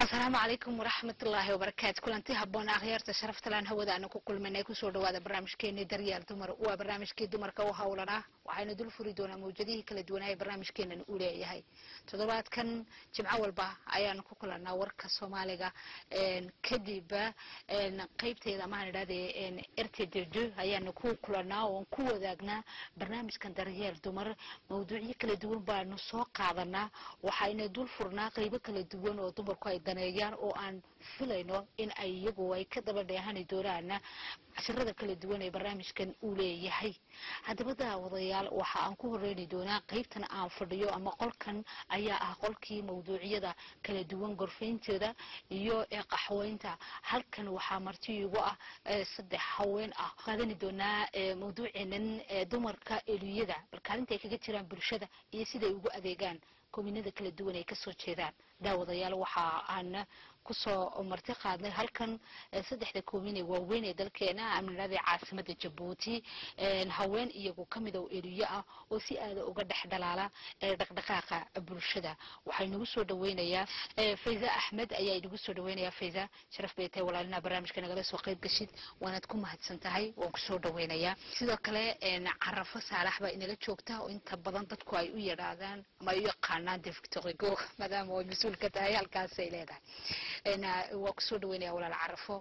asalaamu calaykum waraxmatullaahi wabarakaatu kulanti haboon akhyaarta sharaftalaan hawada aanu ku kulmanay kusoo dhawaada barnaamijkeeni daryaal dumar waa barnaamijkii dumarka u howlanah waxaynu dul furi doonaa mawjadihii kala duwanaa ee barnaamijkeenan uu leeyahay toddobaadkan jimco walba ayaanu ku kulanaa warka soomaaliga kadib qeybteeda amaaan idhahde rtdd ayaanu ku kulanaa oon ku wadaagnaa barnaamijkan daryeel dumar mawduucyo kala duwan baanu soo qaadanaa waxayna dul furnaa qeybo kala duwan oo dumarku ay daneeyaan oo aan filayno in ay iyagu ay ka daba dheehani doonaan cashirada kala duwan ee barnaamijkan uu leeyahay haddaba daawadayaal waxa aan ku horeyni doonaa qeybtan aan fadhiyo ama qolkan ayaa ah qolkii mawduucyada kala duwan gorfeyntooda iyo qaxweynta halkan waxaa marti igu ah saddex haween ah qaadani doonaa mawduuceenan dumarka eliyada bal kaalinta ay kaga jiraan bulshada iyo siday ugu adeegaan kominada kala duwan ay kasoo jeedaan daawadayaal waxa aan kusoo marti qaadnay halkan saddexda koomine waaweyn ee dalkeena amnilada caasimada jabuuti haween iyagu kamid oo eliyo ah oo si aada uga dhex dhalaala dhaqdhaqaaqa bulshada waxaa inagu soo dhaweynayaa fayza axmed ayaa inagu soo dhaweynaya fayza sharaf bay tahay walaalina barnaamijka nagala soo qayb gashid waanaad ku mahadsan tahay waan kusoo dhaweynayaa sidoo kale carafo saalax baa inaga joogta oo inta badan dadku ay u yadhaadaan ama ay u yaqaanaan de victorigo maadaama ay mas-uul ka tahay halkaas ay leedahay waa kusoo dhaweynaya walaal carafo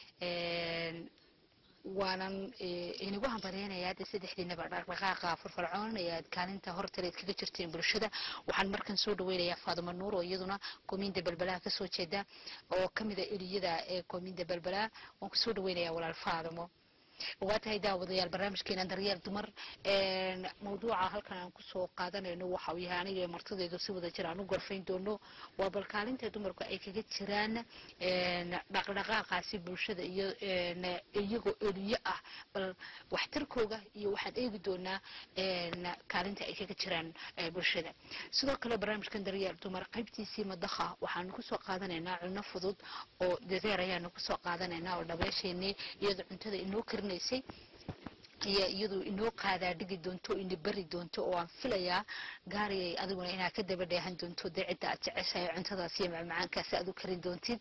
waanan inagu hambaleynayaa de saddexdiinaba dhaqdhaqaaqa firfircoon ee aad kaalinta hortaleed kaga jirteen bulshada waxaan markan soo dhaweynayaa faadimo nuur oo iyaduna kominda belbelaha kasoo jeeda oo kamida eliyada ee kominda belbelaha waan kusoo dhaweynayaa walaal faadimo waa tahay daawadayaal barnaamijkeena daryeel dumar mawduuca halkan aan kusoo qaadanayno waxa uu yahay aniga martideedu si wada jir aan u gorfayn doono waa bal kaalinta dumarku ay kaga jiraan dhaqdhaqaaqaasi bulshada iyo iyagoo eliyo ah bal waxtarkooga iyo waxaan eegi doonaa kaalinta ay kaga jiraan bulshada sidoo kale barnaamijkan daryeel dumar qaybtiisii madakha waxaanu kusoo qaadanaynaa cunno fudud oo deseer ayaanu kusoo qaadanaynaa oo dhabeesheenii iyadoo cuntada inoo karin ayaa iyadu inoo qaadaa dhigi doonto ina beri doonto oo aan filayaa gaariyay adiguna inaad ka daba dheehan doonto dee cidda aad jeceshahay cuntadaas iyo macmacaankaasi aad u karin doontid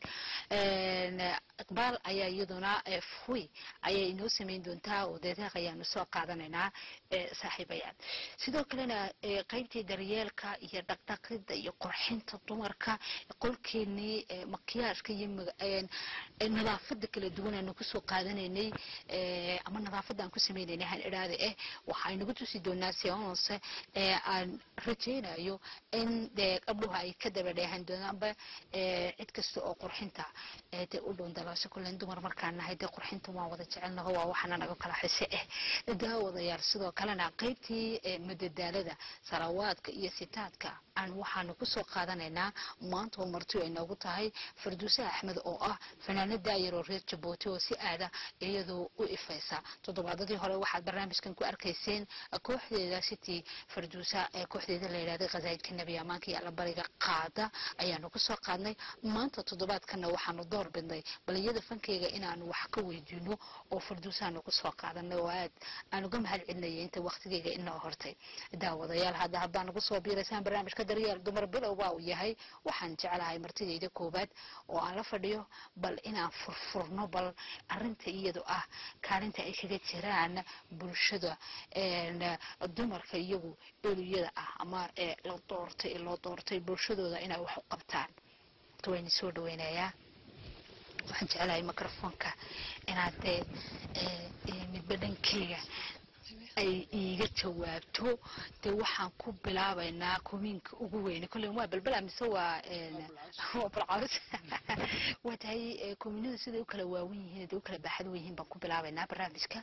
iqbaal ayaa iyaduna fuy ayay inoo samayn doontaa oo deedeeq ayaanu soo qaadanaynaa saaxiibayaal sidoo kalena qaybtii daryeelka iyo dhaqdhaqida iyo qurxinta dumarka qolkeenii makiyaashka iyo nadaafada kala duwan aanu kusoo qaadanaynay ama nadaafada aan ku samaynayna han idhaada eh waxaa inagu tusi doonaa seonse ee aan rajaynayo in dee gabdhuhu ay ka daba dheehan doonaanba cid kasta oo qurxinta dee u dhown dalaasho kullen dumar markaan nahay dee qurxinta waan wada jecelnaho waa waxana naga kala xise eh daawadayaal sidoo kalena qaybtii madadaalada sarawaadka iyo sitaadka aan waxaanu kusoo qaadanaynaa maanta oo marti ay noogu tahay farduuse axmed oo ah fanaanad daayar oo reer jabuuti oo si aada iyadu u ifaysa toddobaadadii hore waxaad barnaamijkan ku arkayseen kooxdeeda city farduusa ee kooxdeeda la yidhahday khasaa'idka nebi amaanka iyo allabariga qaada ayaanu kusoo qaadnay maanta toddobaadkana waxaanu door bidnay bal iyada fankeyga inaanu wax ka weydiino oo farduusaanu kusoo qaadanay oo aad aan uga mahad celinaya inta waktigeyga inoo hortay daawadayaal hadda haddaan ugu soo biiraysaan barnaamijka daryeel dumar bilow baa uu yahay waxaan jeclahay martidayda koowaad oo aan la fadhiyo bal inaan furfurno bal arinta iyadu ah kaalinta ay kaga jiraan bulshada dumarka iyagu eliyada ah ama la doortay loo doortay bulshadooda inay wax u qabtaan wayna soo dhaweynayaa waxaan jeclahay microfonka inaad dee midba dhankeyga ay iiga jawaabto dee waxaan ku bilaabaynaa komiinka ugu weyne kolle waa balbala mise waa balcaws waa tahay kominadu siday u kala waawen yihiin dee u kala baaxad wen yihiin baan ku bilaabaynaa barnaamijka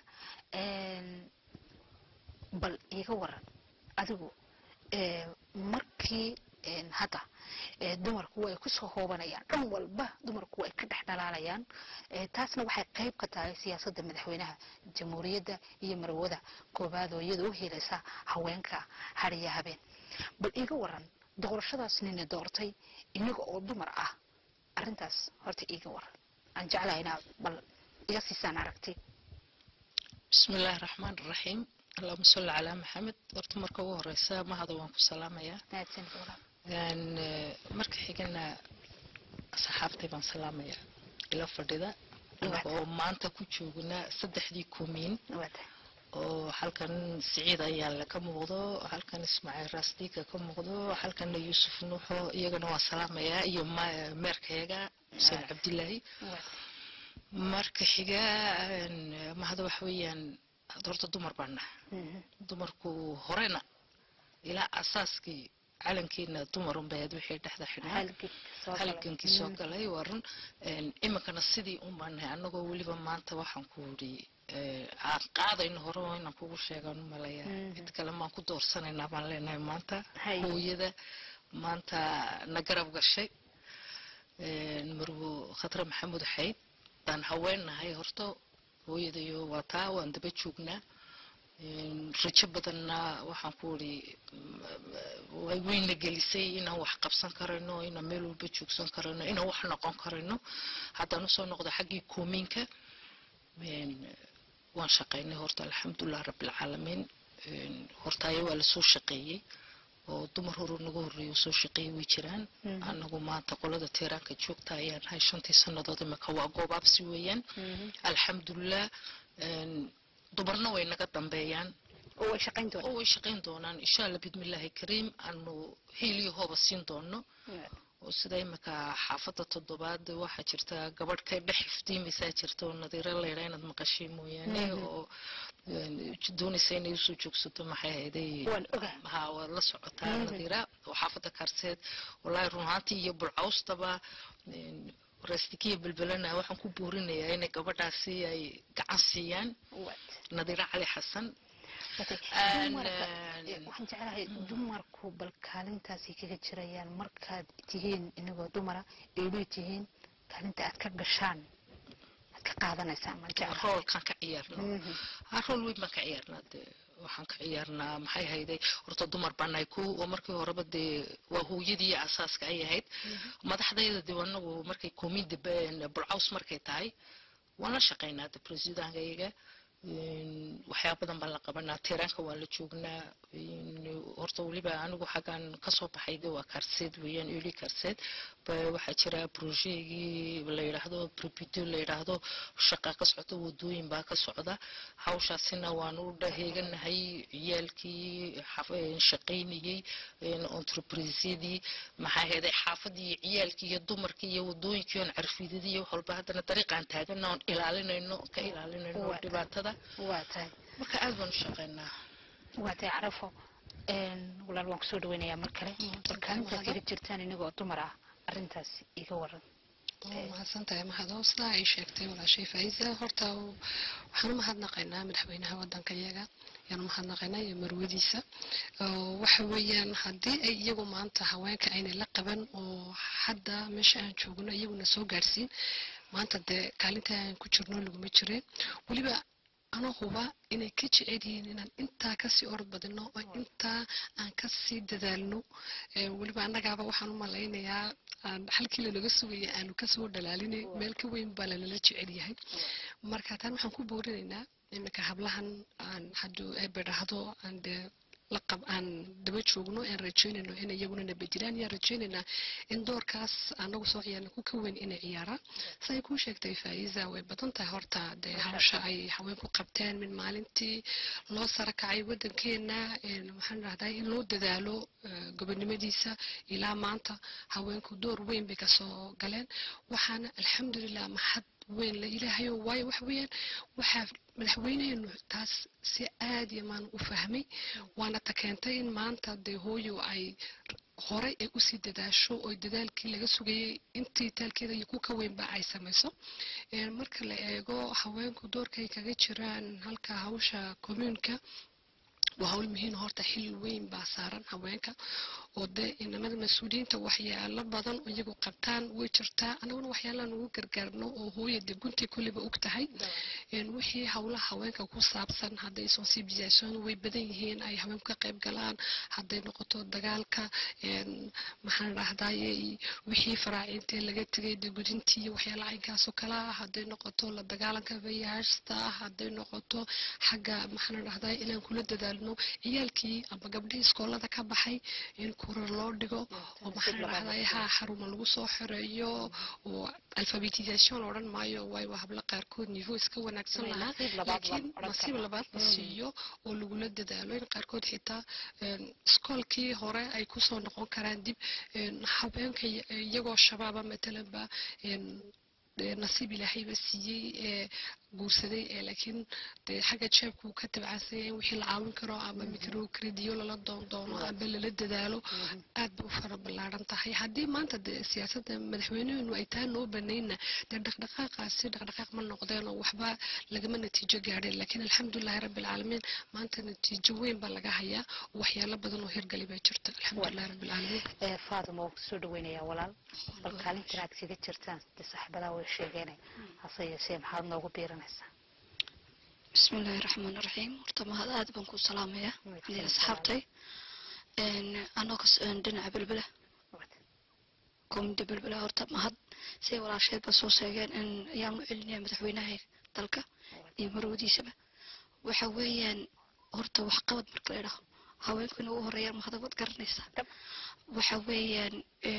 bal iiga waran adigu markii hadda dumarku way kusoo hoobanayaan dhan walba dumarku way ka dhex dhalaalayaan taasna waxay qayb ka tahay siyaasadda madaxweynaha jamhuuriyadda iyo marwada koobaad oo iyada u helaysa haweenka hariya habeen bal iiga waran doorashadaas nina doortay inaga oo dumar ah arintaas horta iiga waran aan jeclahay inaad bal iga siisaan aragti bismi illaahi raxmaan raxiim allahuma salli calaa maxamed horta marka ugu horeysa mahada waan ku salaamayaa mahadsan walaal marka xigana asxaabtay baan salaamaya ila fadhida oo maanta ku joognaa saddexdii kumiin oo halkan siciid ayaale ka muuqdo halkan ismaaciil raasdiika ka muuqdo halkanna yuusuf nuuxo iyagana waan salaamayaa iyo meerkayaga xuseen cabdilaahi marka xiga mahada waxa weeyaan horta dumar baan nahay dumarku horena ilaa asaaskii calankeena dumar unbayd wixii dhexda xidhnaa halgankii soo galay waa run iminkana sidii un baan nahay annagoo weliba maanta waxaan ku yidhi aan qaadayno hore oo inaan kugu sheegaan u malaya cid kale maan ku doorsanaynaa baan leenahay maanta hooyada maanta na garab gashay marwo khatre maxamuud xayd baan haweennahay horta hooyadayo waa taa waan daba joognaa rajo badanna waxaan ku uri wayna gelisay inaan wax qabsan karayno inaan meel walba joogsan karayno inaan wax noqon karayno haddaan usoo noqdo xaggii koomiinka waan shaqaynay horta alxamdulilah rabbilcaalamiin hortaayo waa lasoo shaqeeyey oo dumar horu naga horreeya soo shaqeeyay way jiraan anagu maanta qolada tiiraanka joogta ayaan nahay shantii sannadood imika waa goobaabsi weeyaan alxamdulilah dumarna way naga dambeeyaan oo way shaqayn oo doonaan way shaqayn doonaan insha allah bidmillaahi kariim aanu hiiliyo hooba siin doono oo sida imika xaafadda toddobaad waxaa jirta gabadh ka dhex iftiimaysaa jirta oo nadiiro leydha inaad maqashay mooyaane oo doonaysa inay usoo joogsato maxay ahayday waan ogaa ha waad la socotaa nadiira oo xaafadda kaarseed wallaahi run ahaantii iyo bulcawstaba rastikiya belbelana waxaan ku boorinayaa inay gabadhaasi ay gacan siiyaan nadiiro cali xasan waxaan jeclahay dumarku bal kaalintaasay kaga jirayaan markaad tihiin inagoo dumara eedhoy tihiin kaalinta aad ka gashaan aad ka qaadanaysaan maan jeclahay roolkaan ka ciyaarno ha rool weyn baan ka ciyaarnaa dee waxaan ka ciyaarnaa maxay hayday horta dumar baan nahay ko oo markii horeba dee waa hooyadii asaaska ay ahayd madaxdayda dee anagu markay komida bulcaws markay tahay waan la shaqaynaa de presidankayga waxyaa badan baan la qabanaa tiiraanka waa la joognaa horta weliba anigu xaggan kasoo baxay de waa kaarseed weeyaan eli kaarseed waxaa jira brojeegii la yidhaahdo bribito la yidhaahdo shaqa ka socda wadooyin baa ka socda hawshaasina waanu dhaheeganahay ciyaalkii shaqaynayey entreprisyadii maxaa heeday xaafadii ciyaalkii iyo dumarkii iyo wadooyinkii oon carfidadii iyo wax walba haddana dariiqaan taagana oon ilaalinayno ka ilaalinayno dhibaatada waa tahay marka aad baan u shaqaynaa waa tahay carafo walaal waan kusoo dhaweynayaa mar kale bal kaalintaad kaga jirtaan inagoo dumar ah arrintaas iga waran waa mahadsan tahay mahado sidaa ay sheegtay walaashay faa'iisa horta waxaan u mahadnaqaynaa madaxweynaha wadanka iyaga ayaan u mahadnaqaynaa iyo marwadiisa waxa weeyaan haddii ay iyagu maanta haweenka aynay la qaban oo hadda meesha aan joogno iyaguna soo gaadhsiin maanta dee kaalinta aan ku jirno laguma jireen weliba anoo huba inay ka jecel yihiin inaan intaa kasii orod badino oo intaa aan kasii dadaalno weliba annagaaba waxaan u malaynayaa halkii lanaga sugaya aanu kasoo dhalaalinay meel ka weyn baa lanala jecel yahay marka taan waxaan ku boorinaynaa iminka hablahan aan hadduu eebe dhahdo aan dee laqab aan daba joogno aan rajeynayno inay iyaguna nabadjiraan yaan rajeynaynaa in doorkaas anagu soo ciyaarna ku ka weyn inay ciyaaraan siday kuu sheegtay faa'iisa way badan tahay horta dee hawsha ay haweenku qabteen min maalintii loo sara kacay wadankeena waxaan dhahdaa in loo dadaalo gobonimadiisa ilaa maanta haweenku door weyn bay kasoo galeen waxaana alxamdulilah maxad weyn la ilaahayo waayo wax weeyaan waxaa madaxweyneenu taas si aad iyo maan u fahmay waana ta keentay in maanta dee hooyo ay horey ay usii dadaasho oo dadaalkii laga sugayay intii taalkeeda iyo ku ka weynba ay samayso marka la eego haweenku doorkay kaga jiraan halka hawsha commuunka waa hawl muhiim horta xil weyn baa saaran haweenka oo dee inamada mas-uuliyiinta waxyaalo badan oo iyagu qabtaan way jirtaa anaguna waxyaalaan ugu gargaarno oo hooya dee guntii kulliba og tahay wixii howlaha haweenka ku saabsan hadday sensibilisation way badan yihiin ay haweenku ka qayb galaan hadday noqoto dagaalka maxaan dhahdaye wixii faraaciintee laga tegay dee gudintii waxyaala caynkaasoo kale ah hadday noqoto la dagaalanka vayaashta hadday noqoto xagga maxaan dhahdaye inaan kula dadaalno idhaahdo ciyaalkii ama gabdhihii iskoolada ka baxay in kurar loo dhigo oo maxaa dhahday ha xaruma lagu soo xoreeyo oo alfabetisation odhan maayo waayo hablo qaarkood niveau iska wanaagsan lahaa laakiin nasiib labaad la siiyo oo lagula dadaalo in qaarkood xitaa iskoolkii hore ay kusoo noqon karaan dib habeenka iyagoo shabaaba matalanba nasiib ilaahayba siiyey ee guursaday ee laakiin dee xagga jeebka uu ka tabcansanya in wixii la caawin karo ama micro crediyo lala doondoono amba lala dadaalo aad bay u fara ballaaran tahay haddii maanta dee siyaasadda madaxweynuhenu ay taa noo banayna dee dhaqdhaqaaqaasi dhaqdhaqaaq ma noqdeen oo waxba lagama natiijo gaadheen laakiin alxamdulilahi rabbilcaalamiin maanta natiijo weyn baa laga hayaa waxyaalo badan oo hirgali baa jirta alxamdulilahi rabbilcaalamiin faaduma waan kusoo dhaweynayaa walaal bal kaalintan aad kaga jirtaan dee saaxiibadaa way sheegeen hase yeeshee maxaad noogu biiranaysaa bismillaahi raxmaan raxiim horta mahad aad baan ku salaamayaa aniga asxaabtay anoo kas dhinaca belbela komida belbela horta mahad siday walaasheed ba soo sheegeen in ayaan u celinaya madaxweynaha dalka iyo marwadiisaba waxa weeyaan horta waxqabad marka la idhaho haweenku inuu u horeeyaan mahadabad garanaysaa waxa weeyaan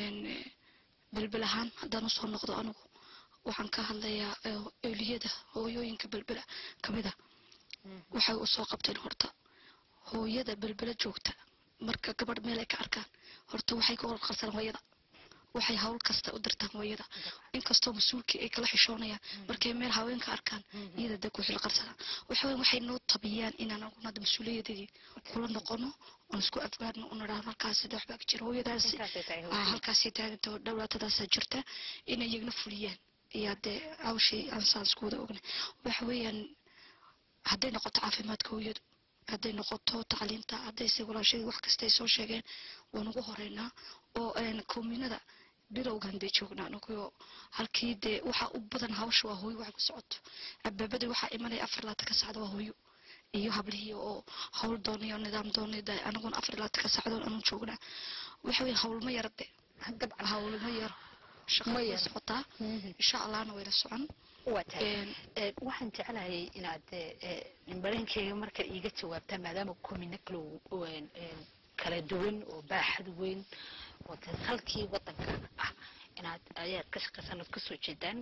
belbel ahaan haddaan usoo noqdo anigu waxaan ka hadlayaa eeliyada hooyooyinka belbela kamid a waxay u soo qabteen horta hooyada belbela joogta marka gabadh meel ay ka arkaan horta waxay ka warqabsadaan hooyada waxay hawl kasta u dirtaan hooyada inkastoo mas-uulkii ay kala xishoonayaan markay meel haweenka arkaan iyada dee ku xilqarsadaan waxa weyn waxay noo tabiyaan inaan anaguna hadda mas-uuliyadadii kula noqono oon isku adgaadno una dhahan halkaasi de waxbaa ka jira hooyadaasi halkaasay taaganta dhowlaatadaasa jirta inay iyagna fuliyaan iyo dee hawshii aan saan isku wada ognay waxa weeyaan hadday noqoto caafimaadka hooyadu hadday noqoto tacliinta haddayse walaashadii wax kasta ay soo sheegeen waan ugu horeynaa oo koominada bilowgan bay joognaa anagoo halkii dee waxa u badan hawsha waa hooyo waxa ku socoto abaabadii waxaa imanaya afar laatan ka sacda waa hooyo iyo hablihii oo hawl doonay oo nidaam doonay de anaguna afar laatan ka sacdoon anu joognaa waxa weeye hawlma yara de hawlma yaro shaqada way socotaa insha allahna wayna socon waxaan jeclahay inaad bareenkeyga marka iiga jawaabtaa maadaama komina kale kala duwan oo baaxad weyn oo de salkii wadanka ah inaad ayaad ka shaqaysan ood kasoo jeedaan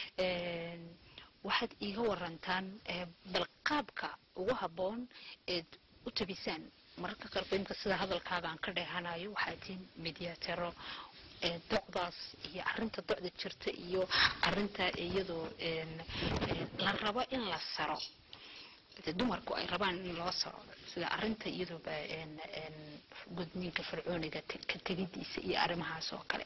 waxaad iiga warantaan bal qaabka ugu habboon eed u tabisaan mararka qaarkoodinka sida hadalkaaga aan ka dheehanayo waxaad tihiin mediatero docdaas iyo arinta docda jirta iyo arinta iyadoo la rabo in la saro dumarku ay rabaan in loo saro sida arinta iyadooba gudniinka fircooniga ka tegidiisa iyo arrimahaas oo kale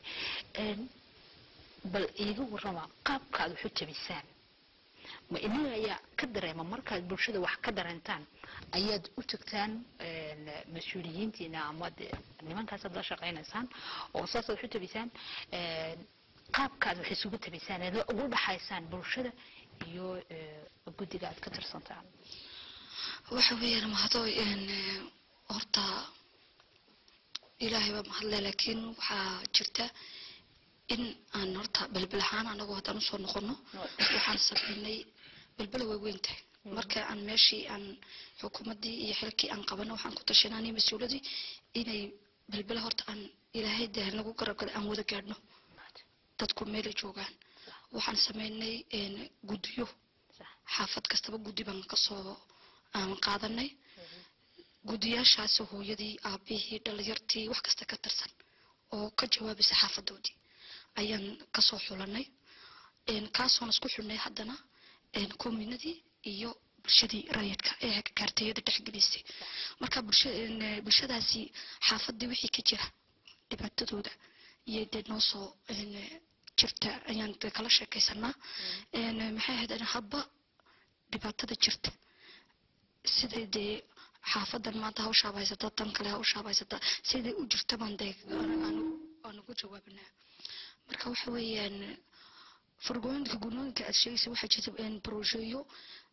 bal iiga warrama qaabkaad waxu tabisaan ma inaga ayaa ka dareema markaad bulshada wax ka dareentaan ayaad u tagtaan mas-uuliyiintiina ama de nimankaasaad la shaqaynaysaan oo saasaad wax u tabisaan qaabkaad wax isugu tabisaan eed ugu dhaxaysaan bulshada iyo guddiga aad ka tirsantaan waxa weeyaan mahado horta ilaahay baa mahadle laakiin waxaa jirta in aan horta belbel ahaan anagoo haddaan usoo noqono waxaan sameynay belbela way weyn tahay marka aan meeshii aan xukuumaddii iyo xilkii aan qabano waxaan ku tashananay mas-uuladii inay belbela horta aan ilaahay dee nagu garabgala aan wada gaadhno dadku meelay joogaan waxaan sameynay guddiyo xaafad kastaba guddi baan kasoo aan qaadanay guddiyaashaas hooyadii aabihii dhalinyartii wax kasta ka tirsan oo ka jawaabaysa xaafadoodii ayaan kasoo xulanay kaasoon isku xulnay haddana kominadii iyo bulshadii rayidka ee kaartayada dhexgelisay marka bulshadaasi xaafadii wixii ka jira dhibaatadooda iyo dee noo soo jirta ayaan kala sheekaysanaa maxay ahayd hadba dhibaatada jirta siday dee xaafadan maanta hawshaaba haysataa tan kale hawshaaba haysataa siday u jirta baan dee aan ugu jawaabinaa marka waxa weeyaan fargooyinka gunooyinka aad sheegaysa waxaa jirta brojeeyo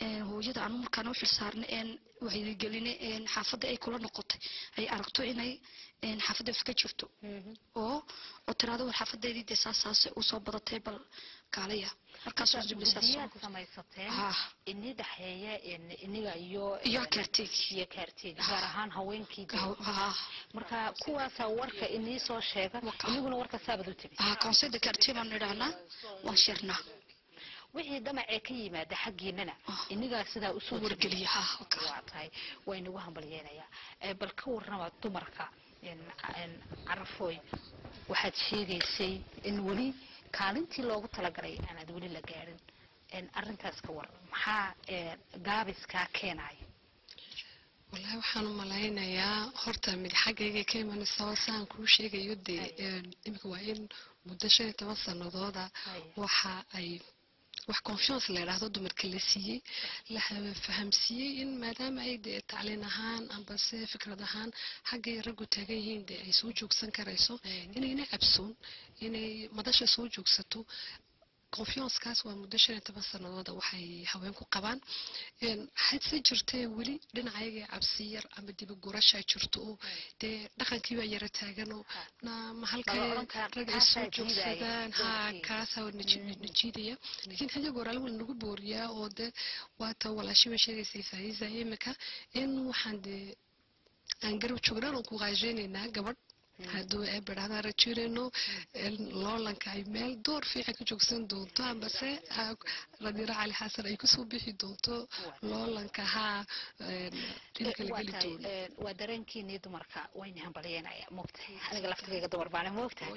een, hooyada anu markaan u xilsaarnay een wacyigelinay een xaafadda ay kula noqotay ay aragto inay een xaafadda wax ka jirto oo oo tiraado war xaafadeydii dee saas saas usoo badatay bal kaalaya markaas oo jibli saas guddiyaad samaysateen Ah. ini dhexeeya in- iniga iyo iyo kaarteeg iyo kaarteeg gaar ahaan haweenkii ah marka kuwaasaa warka inii soo sheega Waka. iniguna warka saabad u timi ah conseil de quartier baan idhahnaa waan shirnaa wixii damacee ka yimaada xaggiinana Ah. inigaa sidaa usoo u wargeliya ha waka waa tahay waa inagu hambalyeenayaa Eh, bal ka warrama dumarka in- in carafooy waxaad sheegaysay in weli kaalintii loogu talagalay aanaad weli la gaadhin En arrintaas ka war maxaa eh, gaabiskaa keenaya wallaahi waxaan u malaynayaa horta mid xaggayga ka imanaysa saan kuu sheegayo dee een, imika waa in muddo shan iyo toban sanadooda Hay. waxa ay wax confiance la yidhaahdo dumarka la siiyey la ha- fahamsiiyey in maadaama ay dee tacliin ahaan ambase fikrad ahaan xaggay raggu taagan yihiin dee ay soo joogsan karayso inayna cabsoon inay madasha soo joogsato confiancekaas waa muddo shan iyo toban sanadooda waxay haweenku qabaan Een, hadse jirtee weli dhinacayaga cabsi yar ama dibagurashaa jirto oo dee dhaqankii baa yara taaganoo na ma halkay Lama odhan karo, rag ay soo kaasaa jiidaya, joogsadaan ha doorkii. kaasaa waa naji- najiidaya laakiin hayaga hore alwal nagu booriyaa oo de waata walaashiba sheegaysay faa'iisa imika in waxaan dee aan garab joognaan oo ku qaajeynaynaa gabadh hadduu eebadhahdaa rajirayno loolanka ay meel door fiican ka joogsan doonto ambase ha- radira cali xasan ay kusoo bixi doonto loolanka haa dhinaca la waa geli tahay, doono eh, waa dareenkiinii dumarka wayna hambalyanaya moogtahay aniga laftigayga dumar baana moogtahay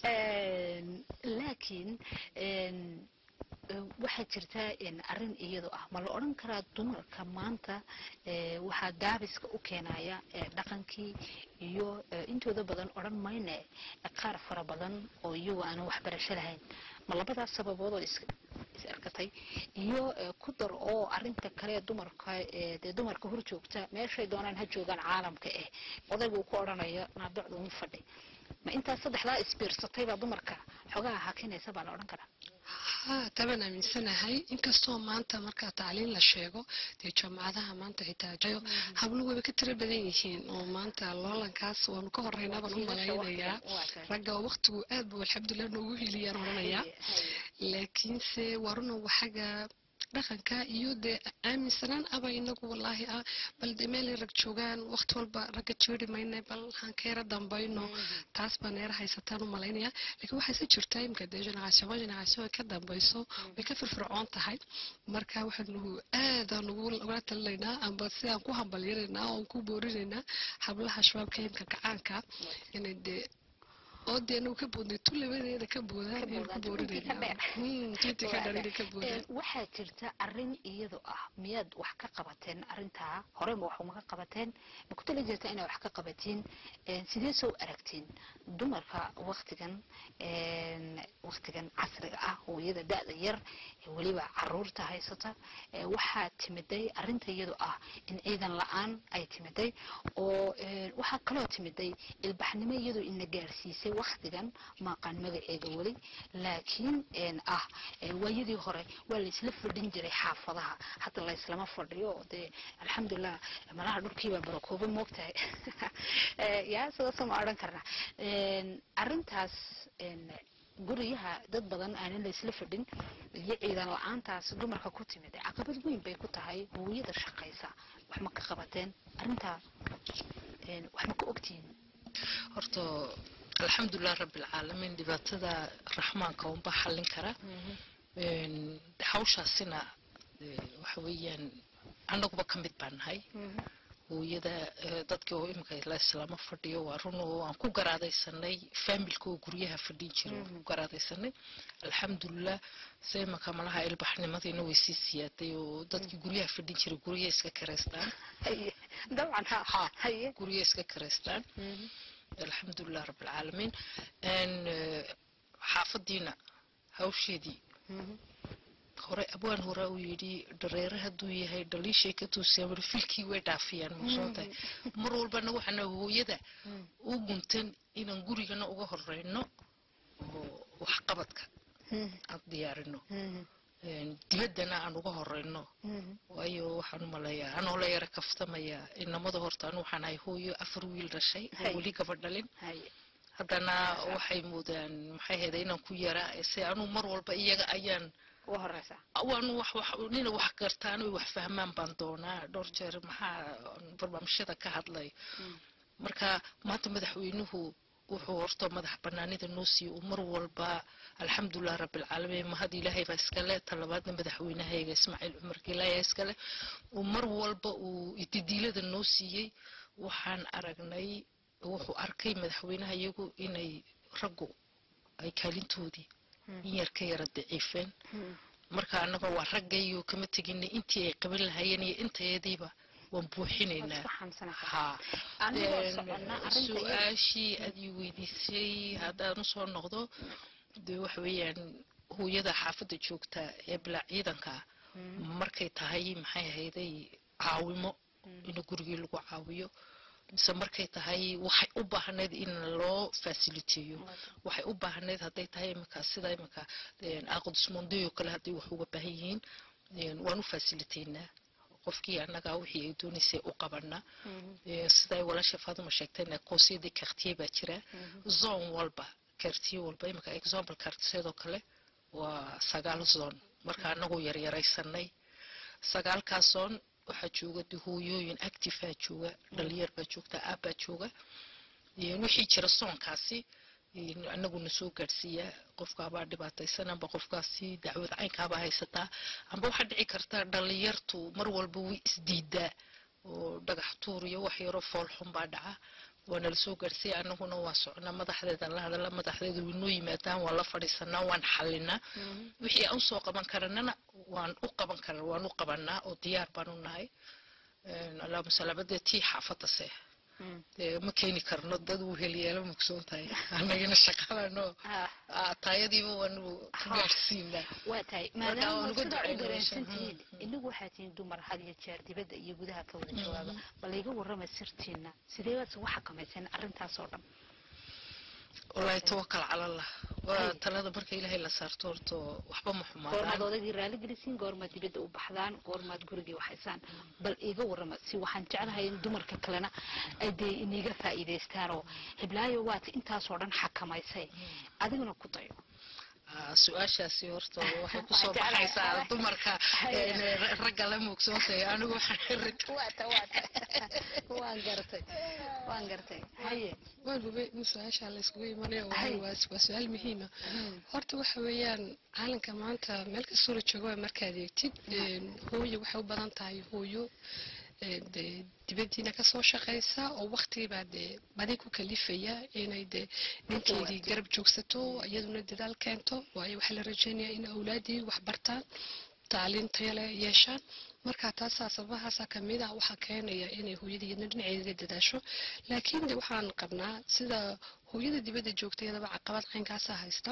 En, laakiin en, eh, waxaa jirta en, arrin iyado ah ma la odhan karaa dumarka maanta eh, waxaa gaabiska u keenaya eh, dhaqankii iyo eh, intooda badan odhan mayne qaar fara badan oo iyagu aanan waxbarasho lahayn ma labadaas sababood oo is is arkatay iyo eh, ku dar oo arinta kale dumarka ee dee dumarka hor joogta meeshay doonaan ha joogaan caalamka eh odaygu uu ku odhanayo naadocda uma fadhi ma intaas saddexdaa isbiirsatay baa dumarka xogaha hakinaysa baa la odhan karaa haa tabaan aaminsanahay inkastoo maanta marka tacliin la sheego dee jaamacadaha maanta xitaa jayo habluhu wayba ka tiro badan yihiin oo maanta loolankaas waanu ka horeynaa baan u malaynayaa ragga waqtigu aad buu alxamdulilah noogu heliyaan odhanayaa laakiinse waa runa waxaga dhaqanka iyo dee aaminsanaan aba inagu wallaahi ah bal dee meelay rag joogaan waqti walba ragga jeeri mayna bal haan ka yara dambayno taas baan yara haysataan u malaynaya laakiin waxayse jirtaa imika dee generation generation ay ka dambayso way ka firfircoon tahay marka waxaanu aadaan ugu ugula talinaynaa amba sidaan ku hambalyanaynaa oon ku boorinaynaa hablaha shabaabka imka gacaanka inay dee oo dee anagu ka boodnay tu labadeeda ka boodaan ayaan ku boorinaynaa Hmm, tunti ka dhan inay ka boodaan waxaa jirta arin iyado ah miyaad wax ka qabateen arintaa horeyba wax uma ka qabateen ma ku tali jirta inaad wax ka qabatiin En, sidee soo aragtiin dumarka waktigan en, waktigan casriga ah hooyada da-da yar ee weliba caruurta haysata ee waxaa timiday arinta iyado ah in ciidan la-aan ay timiday oo en, waxaa kaloo timiday ilbaxnimo iyadoo ina gaarsiisay waktigan maaqaan magaceega weli laakiin en, ah eh, waayadii hore waa laisla fadhin jiray xaafadaha hadda layslama fadhiyo oo dee alxamdulilah malaha dhulkiibaa barakooba moogtahay Eh, yaa sidaasoo ma odhan karna En, arrintaas en, guryaha dad badan aanan laysla fadhin iyo ciidan la-aantaas dumarka ku timid caqabad weyn bay ku tahay hooyada shaqaysa wax ma ka qabateen arrintaa en, wax ma ka ogtihiin horta alxamdulilah rabbilcaalamiin dhibaatada raxmaanka unbaa xallin kara Een, hawshaasina eh, waxa weeyaan annaguba ka mid baan nahay hooyada eh, dadkii oo imika la islaama fadhiyo waa run oo aan ku garaadaysanay faamilka oo guryaha fadhin jira waan ku garaadaysanay alxamdulilah se imaka malaha ilbaxnimadiina way sii siyaaday oo dadkii guryaha fadhin jiray gurya iska karaystaan haye dabcan ha Ha. haye gurya iska karaystaan alxamdulilah rabbilcaalamiin Een, eh, xaafadiina hawsheedii hore abwaan hore uu yidhi dhareere hadduu yahay dhaliishay ka toosiyaan weli filkii way dhaafiyaan muqsoontahay mar walbana waxaana hooyada u guntan inaan gurigana uga horeyno oo waxqabadka aan diyaarino dibaddana aan uga horeyno waayo waxaan umaleeyaa anoo la yara kaftamaya inamada horta anu waxaan ahay hooyo afar wiil dhashay oo weli gabadh dhalin haddana waxay moodaan maxay hayda inaan ku yaraa se anuu mar walba iyaga ayaan waanu wax wax nina wax gartaan oy wax fahmaan baan doonaa dhowr jeer maxaa barnaamijyada ka hadlay marka maanta madaxweynuhu wuxuu horta madax banaanida noo siiyey uu mar walba alxamdulilah rabbilcaalamiin mahad ilaahay baa iskale talabaadna madaxweynahayga ismaaciil cumar gilaaya iskale uu mar walba uu ididiilada noo siiyey waxaan aragnay wuxuu arkay madaxweynaha iyagu inay raggu ay kaalintoodii in yar ka yara daciifeen marka annaga waa raggayo kama tegina intii ay qaban lahaayeen iyo intayadiiba waan buuxinaynaa ha su-aashii aad ii weydiisay haddaan usoo noqdo de waxa weeyaan hooyada xaafadda joogta ee bilaa ciidanka markay tahay maxay ahayday caawimo in gurigii lagu caawiyo mise markay tahay waxay u baahnayd in loo fasiliteeyo waxay u baahnayd hadday tahay imika sida imika aqdusmondeyo kale hadday wax uga baahan yihiin waan u fasiliteynaa qofkii annagaa wixii ay doonaysay u qabana siday walaasha faaduma sheegtayna koosiyadii kartiye baa jira zone walba kartiye walba imika example kartiseedoo kale waa sagaal zone marka annagoo yaryaraysanay sagaalkaas zone waxaa jooga de hooyooyin actifea jooga dhalinyar baa joogta aabbaa jooga wixii jira soonkaasi anaguna soo gaadhsiiyaa qofkaabaa dhibaataysan amba qofkaasi dacwad caynkaabaa haysataa amba waxaa dhici karta dhalinyartu mar walba way isdiidaa oo dhagax tuur iyo wax yaroo foolxun baa dhaca waana lasoo gaadhsiiya anaguna waa socnaa madaxdeedan la hadala madaxdeeda waynoo yimaadaan waan la fadhiisanaa waan xalinaa wixii aan usoo qaban karanana waan u qaban kara waan u qabanaa oo diyaar baan u nahay allahuma salaamade tii xaafadase ma keeni karno dad uu heliyeelo mugsoon tahay anagana shaqalano taayadiiba waanu ka gaadhsiinaa waa tahay maadaama sidaa u dareensantihiin inagu waxaa tihiin dumar had iyo jeer dibadda iyo gudaha ka wada jawaaba bal iga warrama sirtiina sidee baad ugu xakamayseen arrintaas oo dhan wallaahi tawakal cala allah waa talada marka ilaahay la saarto horto waxba ma goormaad xumaadaan odagii raali gelisiin goormaad dibadda u baxdaan goormaad gurigii waxaysaan bal iga warrama si waxaan jeclahay in dumarka kalena ay dee iniga faa'iidaystaan oo hiblaayo waad intaasoo dhan xakamaysay adiguna ku dayo Ah, su-aashaasi horta waxay kusoo Waxaan jeclahay. baxaysaa dumarka Haye. een, ragga la muugsoontahay anigu waxaan rit waata waata waan gartay waan gartay haye waan hubay in su-aasha la iskugu imanayo Hay. waayo waa waa su-aal muhiima horta waxa weeyaan caalamka maanta meel kastoo la joogo waa markaad eegtid een, hooyo waxay u badan tahay hooyo een, dee dibadiina kasoo shaqaysa oo waktigibaa dee badi ku kalifaya inay dee ninkeedii garab joogsato iyaduna dadaal keento waayo waxaa la rajeynayaa in awlaadii wax bartaan tacliin tayo leh yeeshaan marka taasaa sababahaasa kamid ah waxaa keenaya inay hooyada iyadna dhinaceeda dadaasho laakiin de waxaan qabnaa sida hooyada dibadda joogta iyadaba caqabad caynkaasa haysta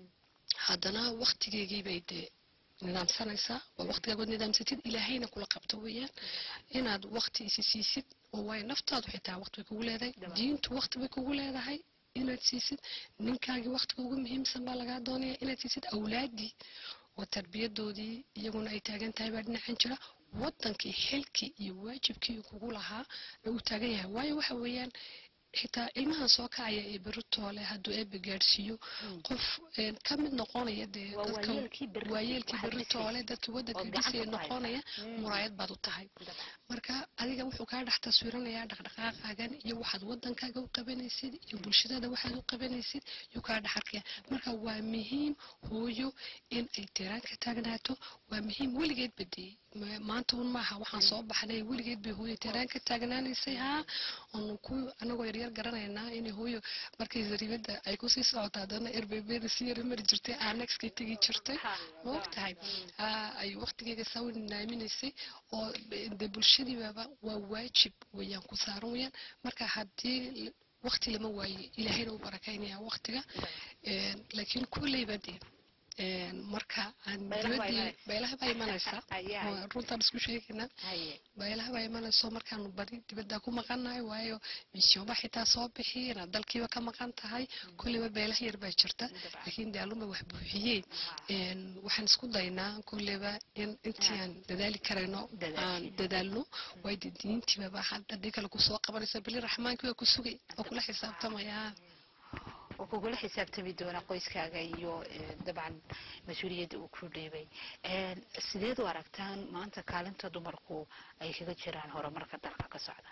haddana waktigeegiibay dee nidaamsanaysaa waa waktigaagood nidaamsatid ilaahayna kula qabto weeyaan inaad wakti isi siisid oo waayo naftaadu xitaa wakti bay kugu leedahay diintu wakti bay kugu leedahay inaad siisid ninkaagii waktiga ugu muhiimsan baa lagaa doonaya inaad siisid awlaadii oo tarbiyadoodii iyaguna ay taagan tahay baa dhinacan jira wadankii xilkii iyo waajibkii kugu lahaa ee uu taagan yahay waayo waxa weeyaan xitaa ilmahan soo kacaya ee beritoole hadduu eebe gaadhsiiyo qof een, ka mid noqonaya dee Waa dadka waayeelkii berri- waayeelkii waxaad beritoole dhisaysid. dadkii wadanka Ood gacanta dhisaya ku haysaa. noqonaya Mm. muraayad baad u tahay marka adiga wuxuu kaa dhex taswiranayaa dhaqdhaqaaqaagan iyo waxaad wadankaaga u qabanaysid iyo bulshadada waxaad u qabanaysid yuu kaa dhex arkaya marka waa muhiim hooyo in ay tiraan ka taagnaato waa muhiim weligeed badiyey Ma- maanta un maaha waxaan soo baxnay weligeed bay hooyo tiraan ka taagnaanaysay haa oonu ku anagoo yaryar garanaynaa inay hooyo markay zariibada ay kusii socoto haddana erbebeeda si yara mari jirtay aanexkay tegi jirtay ma ogtahay Aa, ay waqtigeega saa naaminaysay oo de bulshadiibaba waa waajib weeyaan ku saaran weeyaan marka haddii l- waqti lama waaye ilaahayna u barakaynaya waqtiga Een, laakiin kulleyba dee marka aan Beelaha baa dibadii imanaysa. beelaha baa imanaysa Ayaa. oo runtaan isku sheegaynaa haye beelaha baa imanayso markaanu badi dibadda ku maqannahay waayo misyooma xitaa soo bixi inaad dalkiiba ka maqan tahay kulliba beelaha yar baa jirta laakiin dee alluma wax buuxiyeen Een, waxaan isku daynaa kulliba in intii aan dadaali karayno Dadaashid. aan dadaalno waayo dee diintiibaba hadda haddii kale kusoo qabanaysa bili raxmaankii waa ku sugay oo kula xisaabtamaya oo kugula xisaabtami doona qoyskaaga iyo eh, dabcan mas-uuliyadda uu ku dhiibay Een, sideed u aragtaan maanta kaalinta dumarku ay kaga jiraan horumarka dalka ka socda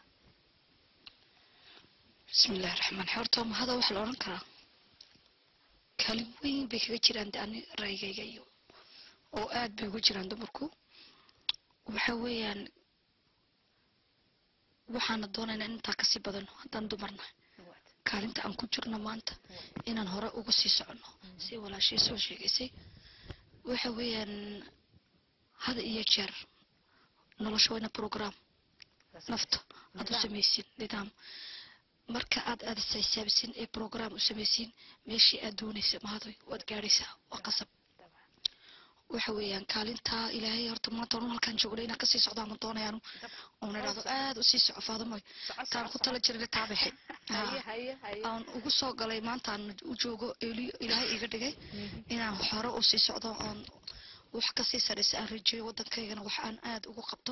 bismillahi raxmaan raxiim horta mahada waxaa la odhan karaa kaalin weyn bay kaga jiraan de ani ra'yigayga iyo oo aad bay uga jiraan dumarku waxa weeyaan waxaana doonaynaa in intaa kasii badano haddaan dumarnahay kaalinta aan ku jirno maanta inaan hore uga sii soconno si walaashii soo sheegaysay waxa weeyaan hada iyo jeer nolosha wayna program nafta aad u samaysin nidaam marka aad aad isxisaabisin ee program u samaysin meeshii aad doonaysa mahadoy waad gaadhaysaa waa qasab waxa weeyaan kaalintaa ilaahay horta maanta oran halkaan joogna inaan kasii socdaanu doonayaanu oon idhaahdo aad usii soco faadamoy taan ku tala jirna taabixi haye haye haye aan ugu soo galay maanta aan u joogo eli ilaahay iga dhigay inaan hore u sii socdo oon wax kasii saraysa aan rajeeyo waddankaygana wax aan aad ugu qabto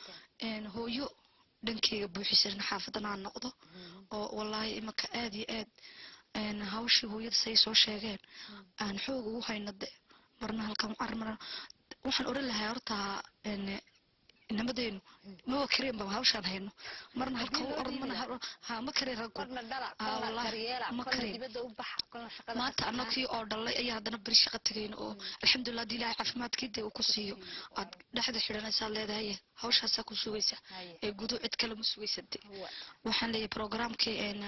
een hooyo dhankeyga buuxisan xaafadan aan noqdo oo wallaahi imanka aad iyo aad een hawshii hooyada say soo sheegeen aan xoog ugu hayno de marna halkan ar marna waxaan odhan lahaa horta een inamadeynu maba kareen baba hawshaan hayno marna halkan u orod marna hal- ha ma kareen raggu kolna dhala Ah, kolna wallaahi, karyeela ma kolna kareen. dibadda u baxa kolna shaqada maanta ka annagii oo dhalay ayaa haddana beri shaqo tegayna oo alxamdulilah haddii ilaahay caafimaadkii dee uu ku siiyo aad dhexda xidhanaysaad leedahay hawshaasaa ku sugaysa Haye. ee gudu cid kale ma sugaysa de Wa- waxaan leeyahay programkii een,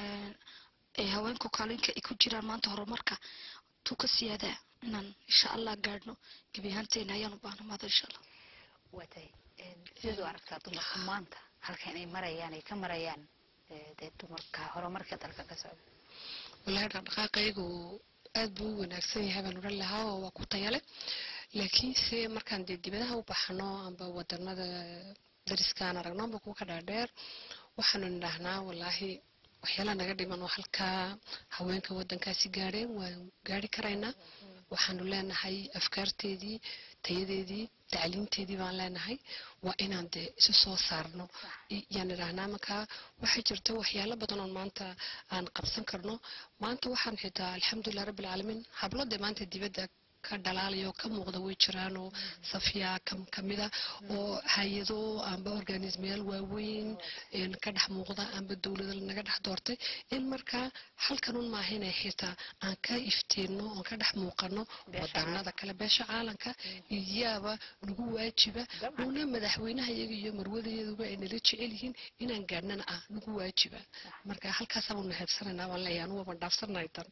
ee haweenku kaalinka ay ku jiraan maanta horumarka tu ka siyaadaa inaan insha allah gaadhno gebi ahaanteena ayaan u baahna maada insha allah waa tahay Een, sideed u aragtaa dumarku maanta halkan ay marayaan ay ka marayaan eh, dee dumarka horumarka dalka ka socda wallaahi dhaqdhaqaaqaygu aad buu u wanaagsan yahay baan odhan lahaa oo waa ku tayale laakiinse markaan dee dibadaha u baxno amba wadanada dariskaan aragno amba kuwa ka dhaadheer waxaanu nidhaahnaa wallaahi waxyaalaha naga dhiman oo halkaa haweenka wadankaasi gaadheen waan gaari karaynaa waxaanu leenahay afkaarteedii tayadeedii tacliinteedii baan leenahay waa inaan dee isu soo saarno I- yaan idhaahnaa markaa waxaa jirta waxyaalo badan oo maanta aan qabsan karno maanta waxaan xitaa alxamdulilah rabbi alcaalamiin hablo dee maanta dibadda ka dhalaalaya oo ka muuqda way jiraan oo safiya kam kamida oo hay-ado amba organismayaal waaweyn een ka dhex muuqda amba dowlada naga dhex doortay in markaa halkanun maaha inay xitaa aan ka iftiinno oon ka dhex muuqano wadanada kale beesha caalamka iyaaba nagu waajiba uuna madaxweynaha iyaga iyo marwadayaduba ay nala jecel yihiin inaan gaadhnana ah nagu waajiba marka halkaasaanu nahabsanaynaa baan leeyahay anugu baan dhaafsanahay tan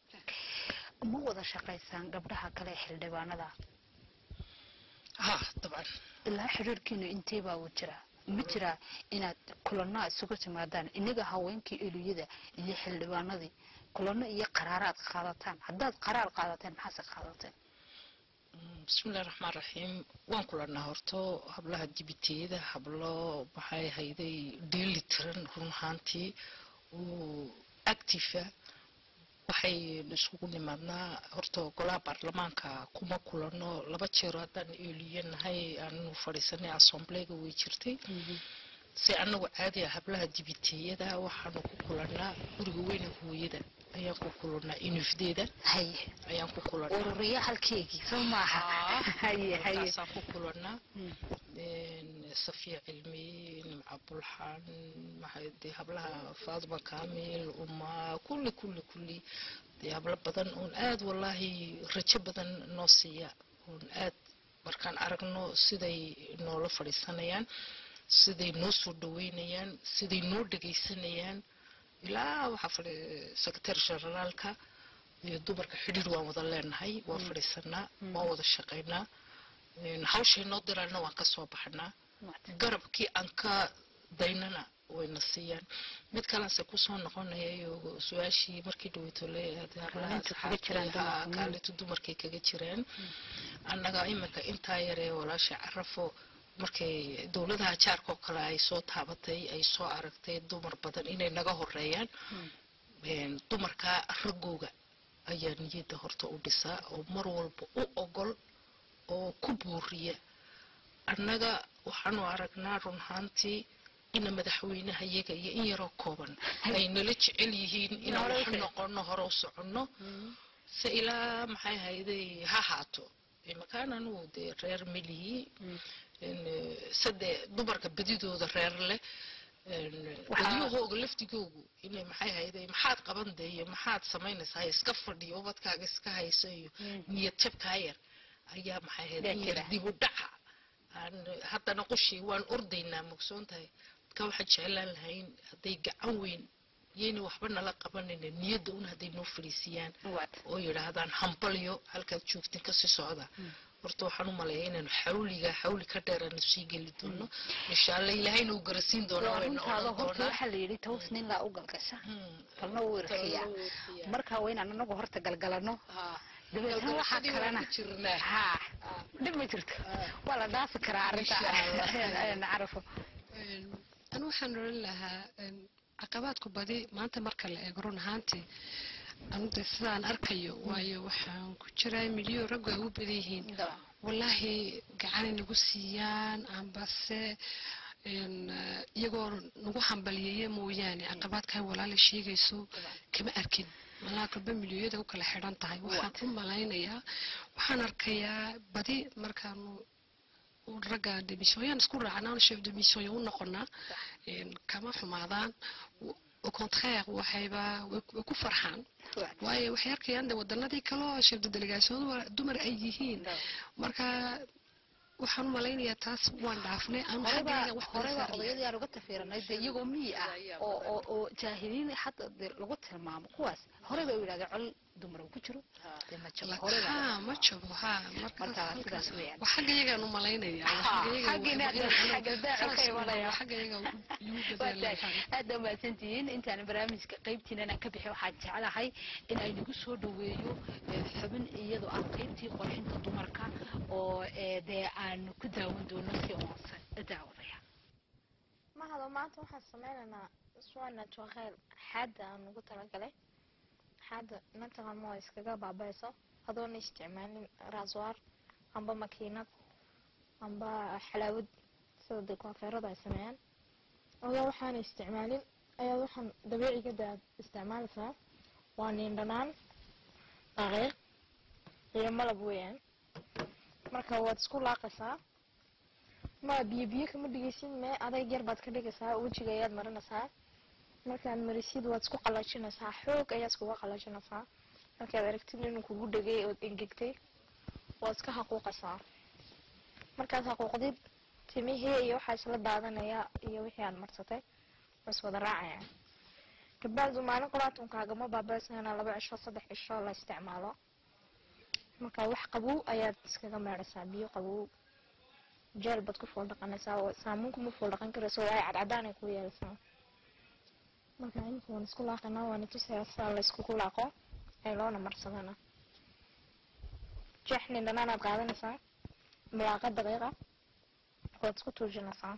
ma wada shaqaysaan gabdhaha kale ee xildhibaanada ha dabcan ilaa xiriirkiinu intee baa uu jiraa ma jiraa inaad kulanno isugu timaadaan inaga haweenkii eliyada iyo xildhibaanadii kulanno iyo qaraaraad qaadataan haddaad qaraar qaadateen maxaase qaadateen bismillahi raxmaan raxiim waan kulanaa horto hablaha dibitiyada hablo maxay hayday dheeli tiran run ahaantii oo actifa waxaynu isugu nimaadnaa horta golaha baarlamaanka kuma kulano laba jeero haddaan eeliyanahay aanu fadhiisanay assemblega way jirtay si anagu caadi ah hablaha dibitiyada waxaanu ku kulanaa guriga weyne hooyada ayaan ku kulanaa inufdeeda haye ayaan ku kulanaa ururiya halkeygii soo maaha haye haye halkaasaan ku kulanaa Mm. een, safiya cilmi nimca bulxan maxay dee hablaha faaduma kaamil uma kulli kulli kulli dee hablo badan oon aad wallaahi rajo badan noo siiya oon aad markaan aragno siday noola fadhiisanayaan siday noo soo dhaweynayaan siday noo dhegaysanayaan ilaa waxaa fadhi secretary generaalka iyo dumarka xidhiir waan wada leenahay waan fadhiisanaa waan wada shaqaynaa Een, hawshay noo diraalna waan ka soo baxnaa garabkii aan ka daynana wayna siiyaan mid kalanse kusoo noqonayayo su-aashii markii dhaweytole Kaalinta kaga jiraan dumarku. kaalinta dumarkay kaga jiraan annaga iminka intaa yaree walaasha carafo markay dowladaha jaarka oo kale ay soo taabatay ay soo aragtay dumar badan inay naga horeeyaan een, dumarka raggooga ayaa niyadda horta u dhisaa oo mar walba u ogol oo ku buuriya annaga waxaanu aragnaa run ahaantii ina madaxweynaha iyaga iyo in yaroo kooban ay nala jecel yihiin inaan Hore u wax socon. noqono hore u soconno se ilaa maxay hayday ha haato imakaan anugu dee reer melihii sade dumarka bedidooda reer leh Waxaa- wadyahooga laftigoogu inay maxay hayday maxaad qaban dee iyo maxaad samaynaysaa iska fadhiyo ubadkaaga iska hayso iyo niyad jabkaa yar ayaa maxay hayday Yaa in yar jira. dib u dhaca aan haddana qushii waan ordaynaa mogsoon tahay dadka waxaan jeclaan lahayn hadday gacan weyn yayna waxba nala qabanayna niyadda un hadday noo fadhiisiyaan waad oo yidhaahdaan hambalyo halkaad joogtin kasii socda horta waxaan u maleeyaa inaanu xawliga xawli ka dheer aanu sii geli doono insha alla ilaahayna uu garasiin doono waa wayna runtaada oran horta doonaa waxaa la yidhi toos nin laa u galgasha Hmm. kalna u irkiya Kalna wuu irkiyaa. marka waa inaan anagu horta galgalano Ah. dabeetna waxaa Galgalashadii waan kalena ku jirnaa. ha dhib ma jirto waa la dhaafi karaa arrinta Insha carafo anu waxaan oran lahaa een, caqabaadku badi maanta marka la eego run ahaantii anude sidaan arkayo waayo waxaan ku jiraa milyo raggu ay u badan yihiin wallaahi gacanay nagu siiyaan ambase een, eh, iyagoo nagu hambaliyeeye mooyaane caqabaadkan walaala sheegayso kama arkin malaa kalba milyoyada u kala xidhan tahay waxaan u malaynayaa waxaan arkayaa badi markaanu ragga demisooyaan isku raacnaan chef de mission u noqonaa een, kama xumaadaan au contraire waxayba way way ku farxaan waayo waxay arkayaan de wadanadii kaloo chef de delegation dumar ay yihiin marka waxaan u malaynayaa taas waan dhaafnay anu xaggayga wax badan horeba saaraya odayadii aan uga tafiiranay dee iyagoo miyi ah oo oo oo jaahiliin hadda dee lagu tilmaamo kuwaas hore bay u yidhahdeen col dumar uu ku jiro dee ma jiro hore baa ha ma jabo ha Marka markaas sidaas weeyaan. waa xaggayagaan u malaynaya Ha, xaggiina xagga daacu ka imanaya. xaggayaga igu Waa tahay. bedelayaa aad baa mahadsantihiin intaan barnaamijka qaybtiina inaan ka bixi waxaan jeclahay in ay nagu soo dhaweeyo eh, xubin iyadoo ah qaybtii qurxinta dumarka oo eh, dee aan ku daawan doono si oonsan daawadaya mahado maanta waxaan sameynaynaa swana tuakeel xaada aan ugu talagalay xaada mataqan waa iskaga baabayso adoona isticmaalin raaswaar amba makiinad amba xalaawad sida dee koofeerada ay sameeyaan adoo waxaana isticmaalin ayaa waxaan dabiiciga aad isticmaalaysaa waa niindhanaan daqiiq iyo malab weeyaan marka waad isku laaqaysaa ma biyo biyo kama dhigaysid mee adayg yar baad ka dhigaysaa wejiga ayaad marinaysaa markaad marisid waad isku qalajinaysaa xoog ayaad iskuga qalajinaysaa markaad aragtid inuu kugu dhegay ood engegtay waad iska haquuqaysaa markaad haquuqdid timihii iyo waxaa isla daadanaya iyo wixii aad marsatay waa iswada raacaya kabacdu maalin quraatunkagama baabaysana laba cisho saddex cisho la isticmaalo marka wax qabow ayaad iskaga meedhaysaa biyo qabow jeel baad ku fool dhaqanaysaa oo saamuun kuma fool dhaqan karayso waayo cadcadaan ay ku yeelaysaa marka imika waan isku laaqanaa waana tusayaa sidaa la iskugu laaqo ee loona marsadana jeex nin dhanaanaad qaadanaysaa milaaqa daqiiqa waad isku tuujinaysaa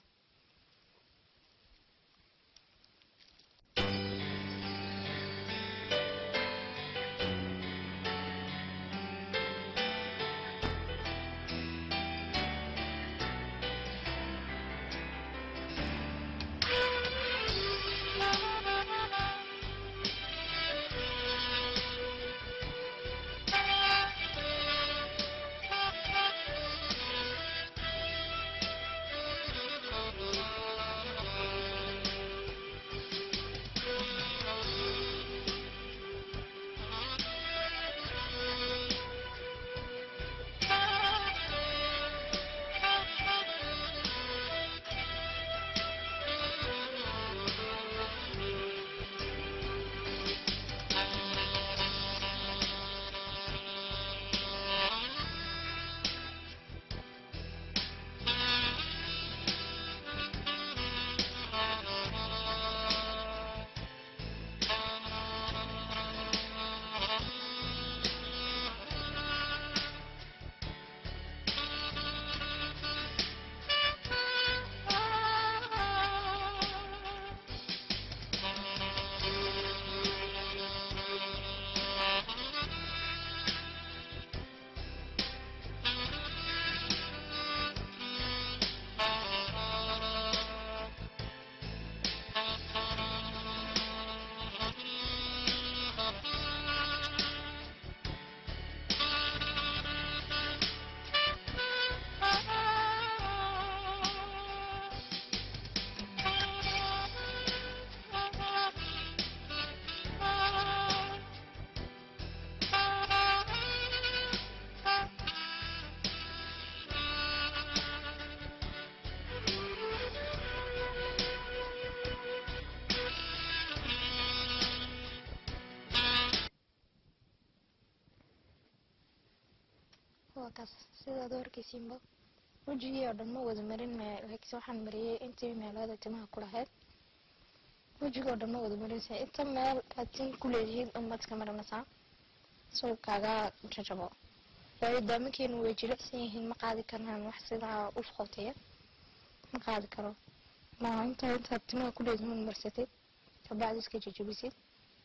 waa kaas sidaad u arkaysiinba wejigii oo dhan ma wada marin laakiin waxaan mariyey intii meelada timaha ku lahayd wejigii oo dhan ma wada marinaysa inta meel aad tin ku leedihiin unbaad iska marinaysaa soo kaaga jajabo waayo daamankeenu way jilicsan yihiin ma qaadi karnaan wax sidaa u qoteya ma qaadi karo maaha inta intaad timaha ku leedihiin marsatid kabacdi iska jajabisid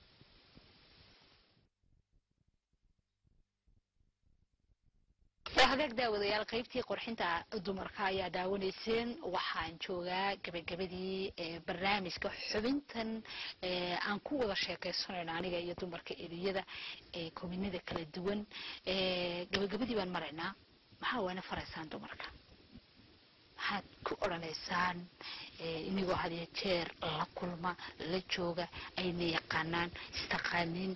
hagaag daawadayaal qaybtii qurxinta dumarka ayaa daawanayseen waxaan joogaa gabagabadii barnaamijka xubintan aan ku wada sheekaysanayno aniga iyo dumarka eriyada ee kominada kala duwan gabagabadii baan maraynaa maxaa waana faraysaan dumarka maxaad ku odhanaysaan inagoo hadiyo jeer la kulma la jooga ayna yaqaanaan istaqaanin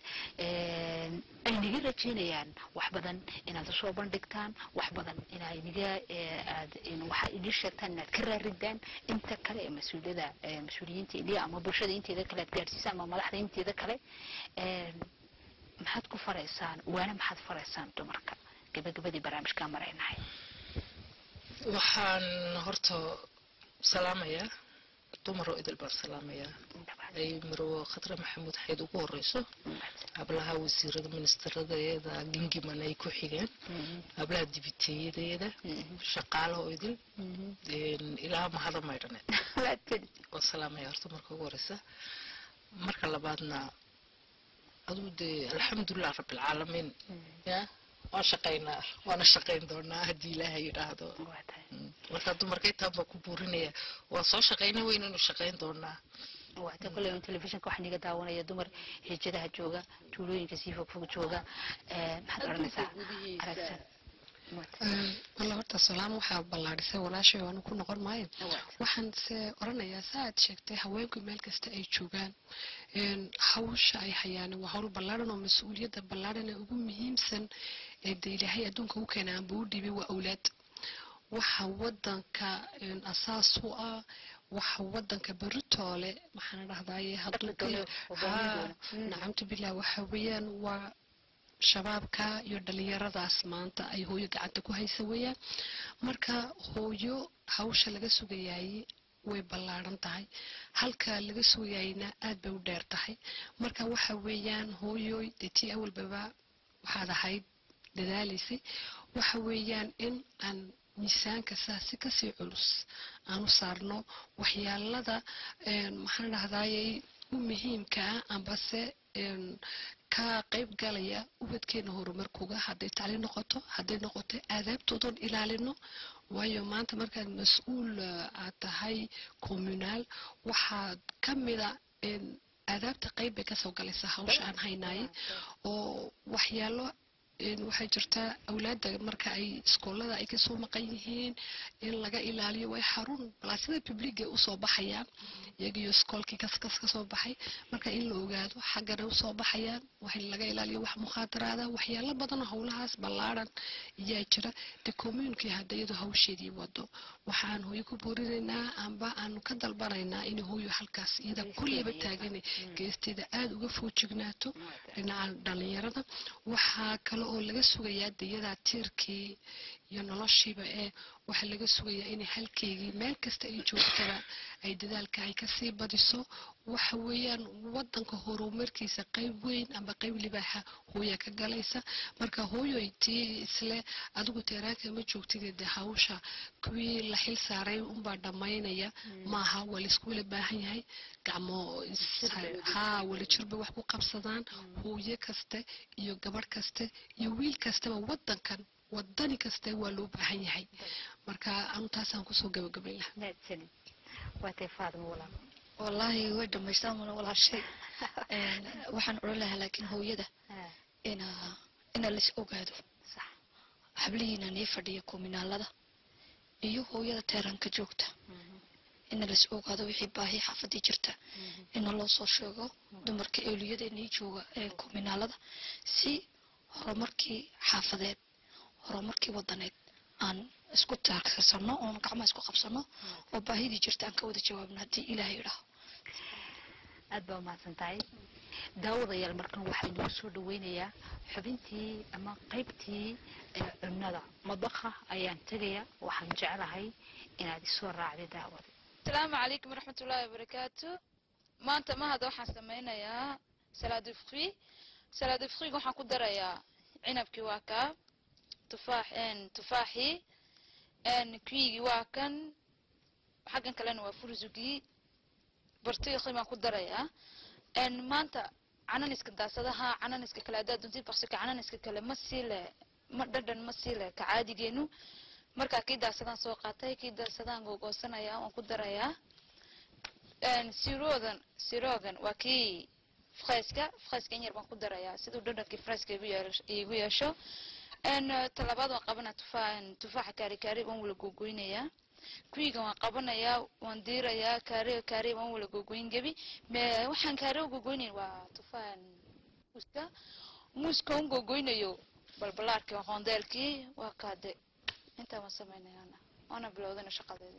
aynaga rajeynayaan wax badan inaad usoo bandhigtaan wax badan inaa inaga aad waxaa idin sheegtaan inaad ka raaridaan inta kale ee mas-uuliyada mas-uuliyiinta iliya ama bulshada inteeda kale aad gaadhsiisaan ama madaxda inteeda kale maxaad ku faraysaan waana maxaad faraysaan dumarka gabagabadii barnaamijkaa maraynahay waxaan horta salaamayaa dumar oo idil baan salaamayaa ay marwo khadra maxamuud xayd ugu horeyso hablaha wasiirada ministeradeeda gingiman ay ku xigeen hablaha dibiteeyadeeda shaqaalo oo idil ilaa mahada maydhaneed waan salaamaya horta marka ugu horeysa marka labaadna aduu dee alxamdulilah rabbilcaalamiin ya waan shaqaynaa waana shaqayn doonaa haddii ilaahay yidhaahdo markaa dumarka intaan baa ku buurinaya waan soo shaqayna weynaynu shaqayn doonaa waata kolley telefishinka waxaa niga daawanaya dumar hijadaha jooga tuulooyinka sii fogfog jooga maxaad odhanaysaa aragsan walla horta salaam waxaa ballaadhisay walaashay waanu ku noqon maayo waxaan se oranayaa saa aad sheegtay haweenku meel kasta ay joogaan hawsha ay hayaan waa hawl ballaadhan oo mas-uuliyadda ballaadhan ee ugu muhiimsan ee de ilaahay adduunka u keenay aanba u dhibay waa awlaad waxa wadanka asaas u ah waxa wadanka beritoole maxaana dhahdaye hadduu nacamtu bilah waxa weeyaan waa shabaabka iyo dhalinyaradaas maanta ay hooyo gacanta ku haysa weeyaan marka hooyo hawsha laga sugayaayey way ballaadhan tahay halka laga sugayayna aad bay u dheer tahay marka waxa weeyaan hooyoy dee tii awalbaba waxaad ahayd dadaalaysay waxa weeyaan in aan miisaanka saasi kasii culus aanu saarno waxyaalada maxaan dhahdaayey u muhiimka ah ambase ka qayb galaya ubadkeena horumarkooga hadday tacliin noqoto hadday noqoto aadaabtoodan ilaalino waayo maanta markaad mas-uul aad tahay communaal waxaad ka mida aadaabta qayb bay kasoo galaysaa hawsha aan haynaye oo waxyaalo waxay jirtaa awlaadda marka ay iskoolada ay kasoo maqan yihiin in laga ilaaliyo way xarun balaasida publiga usoo baxayaan iyagiyo iskoolkii kaskas kasoo baxay marka in la ogaado xaggana usoo baxayaan wax laga ilaaliyo wax mukhaadaraada waxyaalo badanoo howlahaas ballaadhan ayaa jira de community hadda iyadoo hawsheedii wado waxaan hooyo ku boorinaynaa amba aanu ka dalbanaynaa in hooyo halkaas iyada kulleyba taagan geesteeda aada uga foojignaato dhinaca dhalinyarada waxaa kale oo laga sugayaa dayadaa tiirkii iyo noloshiiba ee waxaa laga sugayaa inay halkeygii meel kasta ay joogtaba ay dadaalka ay kasii badiso waxa weeyaan wadanka horumarkiisa qayb weyn amba qayb libaaxa hooya ka galaysa marka hooyoy tii isle adigu teeraanka ma joogtid de hawsha kuwii la xil saaray unbaa dhammaynaya maaha waa laisku wala baahan yahay gacmo haa wala jirbay wax ku qabsadaan hooyo kaste iyo gabadh kaste iyo wiil kastaba wadankan wadani kaste waa loo baahan yahay marka anu taasaan kusoo gabagabay laha wallaahi way dhamaystaan mana walaashay waxaan odhan lahaa laakiin hooyada ina ina lais ogaado hablihiina nii fadhiya kuminaalada iyo hooyada teeranka joogta ina lais ogaado wixii baahi xaafadii jirta ina loo soo sheego dumarka eeliyada nii jooga ee kuminaalada si horumarkii xaafadeed horumarkii wadaneed aan isku taarsano oon gacmaha isku qabsano oo baahidii jirta aan ka wada jawaabno haddii ilaahay idhaaho aad baa umahadsan tahay daawadayaal markan waxaa inoo soo dhaweynayaa xubintii ama qaybtii ee cunnada madbaqa ayaan tegaya waxaan jeclahay inaad isoo raacda daawada asalaamu calaykum waraxmatullaahi wabarakaatu maanta mahada waxaan sameynayaa salade fruit salade fruit waxaan ku darayaa cinabkii waa kaa tufaax tufaaxii kuigii waa kan xaggan kalena waa fursugii bartiiqii baan ku darayaa maanta cananiska daasadaha cananiska kale haddaad duntid baksika cananiska kale ma sii le ma dhadhan ma sii le ka caadigeenu markaa kii daasadaan soo qaatay kii daasadaan googoosanaya waan ku darayaa siroodan siroogan waa kii freska freska in yar baan ku darayaa siduu dhadhankii freska igu yeesh- igu yeesho talabaad waan qabanaa tufaa tufaaxa kaari kaari waan wala googoynayaa kuyiga waan qabanayaa waan diirayaa kaari kaari waan wala googoyn gebi me waxaan kaari u googoynayn waa tufaan muuska muuska un googoynayo balbalaarkii aqoondeelkii waa kaade intaa waan samaynayaana waana bilowdana shaqadeedii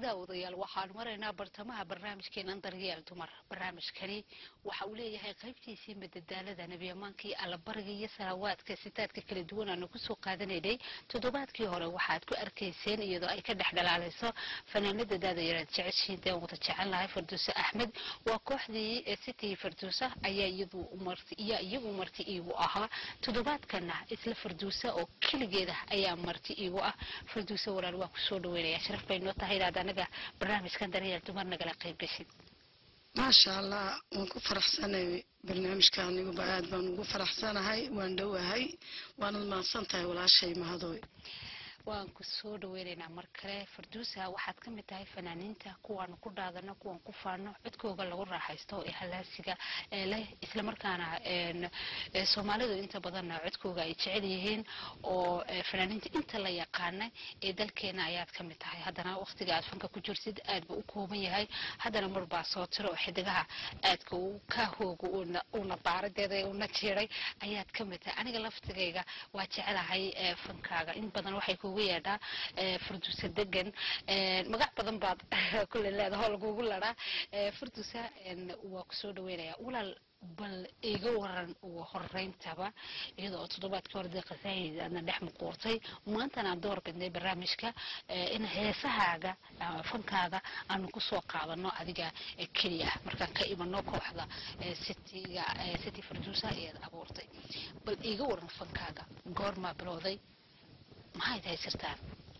daawadayaal waxaan maraynaa bartamaha barnaamijkeenan daryeel dumar barnaamijkani waxa uu leeyahay qaybtiisii madadaalada nebiyamaankii allabariga iyo salawaadka sitaadka kala duwan aanu kusoo qaadanaynay toddobaadkii hore waxaad ku arkayseen iyadoo ay ka dhex dhalaalayso fanaanada daadayaraad jeceshiin dee wada jecel lahay farduuse axmed waa kooxdii city farduusa ayaa iyadu marti iyaa iyagu marti iigu ahaa toddobaadkana isla farduusa oo keligeeda ayaa marti iigu ah farduuse walaal waa kusoo dhaweynaya sharaf bay noo tahay inaad anaga barnaamijkan daryeel dumar nagala qayb gashin maasha allah waan ku faraxsanay barnaamijka aniguba aad baan ugu faraxsanahay waan dhowahay waanad mahadsan tahay walaashay mahadooy waan ku soo dhaweynaynaa mar kale farduusa waxaad ka mid tahay fanaaniinta kuwaanu ku dhaadano kuwaan ku faano codkooga lagu raaxaysto ee halaasiga ee leh islamarkaana soomaalidu inta badanna codkooga ay jecel yihiin oo fanaaniinta inta la yaqaana ee dalkeena ayaad ka mid tahay haddana waqtiga aad fanka ku jirtid aad ba u kooban yahay haddana marbaa soo tiro oo xidigaha aadka ka hooga una baaradeeda una jiiray ayaad ka mid tahay aniga laftigayga waa jecelahay fankaaga in badan waxay kugu yeedhaa farduusa degan magac badan baad kule leedaha oo lagugu laraa farduusa waa kusoo dhaweynaya walaal bal iga waran ugu horeyntaba iyada oo toddobaadkii hore dee qasaayid aadna dhex muquurtay maantana aan door bidnay barnaamijka in heesahaaga fankaaga aanu kusoo qaadano adiga keliya markaan ka imano kooxda citiga city farduusa ayaad abuurtay bal iga waran fankaaga goormaa bilowday maxayd haysirtaan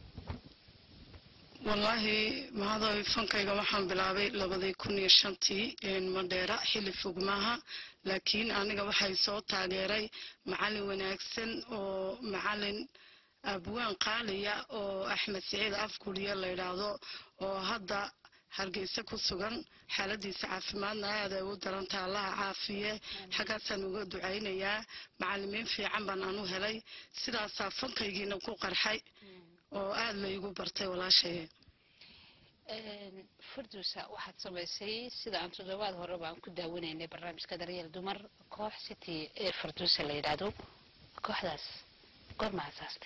wallaahi mahadooy fankayga waxaan bilaabay labadii kun iyo shantii madheera xilli fog maaha laakiin aniga waxay soo taageeray macalin wanaagsan oo macalin abwaan qaaliya oo axmed siciid afkuliya la yidhaahdo oo hadda hargeysa ku sugan xaaladiisa caafimaadna aad ay u daranta allaha caafiye xaggaasaan uga ducaynayaa macalimiin fiican baan anu helay sidaasaa fankaygiina ku qarxay oo aada laygu bartay walaashay farduusa waxaad samaysay sida aan toddobaad hore baan ku daawanaynay barnaamijka daryeel dumar koox city ee farduusa la yidhaahdo kooxdaas goorma asaastay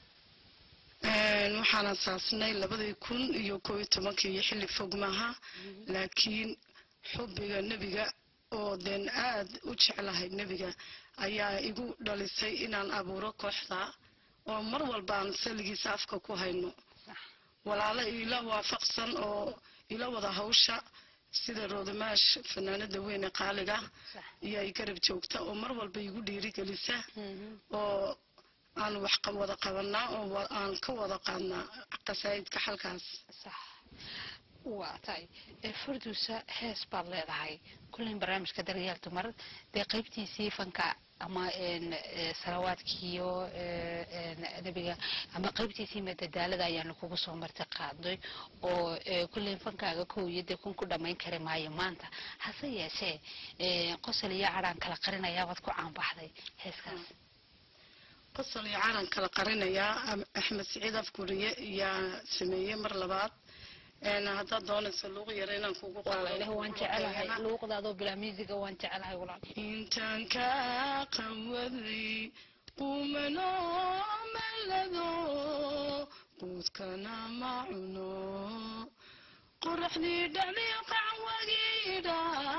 waxaan asaasnay labadii kun iyo koo iyo tobankii iyo xilli fog maaha laakiin xubbiga nebiga oo deen aad u jeclahay nebiga ayaa igu dhalisay inaan abuuro kooxda oo mar walba aan saligiisa afka ku hayno walaalo ila waafaqsan oo ila wada hawsha sida roodamaash fanaanada weyne qaaliga iyo ay garab joogta oo mar walba igu dhiirigelisa oo aan wax wada qabanaa oo aan ka wada qaadnaa qasaayidka xalkaas waa tahay farduusa hees baad leedahay kullin barnaamijka daryeel dumar dee qaybtiisii fanka ama salawaadkiiyo nebiga ama qaybtiisii madadaalada ayaanu kugu soo marti qaadnay oo kullin fankaaga kow iyo dee kun ku dhammayn kari maayo maanta hase yeeshee qosol iyo cadhaan kala qarinayaa waad ku caanbaxday heeskaas qosol iyo calan kala qarinayaa axmed siciid afguriye yaa sameeyey mar labaad haddaad doonayso luuq yar inaan kugu waan jecelahay luuqdaadoo bilaa miisiga waan jecelahay walaal intaan kaa qawaday qumanoo malado quudkana ma cuno qoraxdii dhali qacwagiidha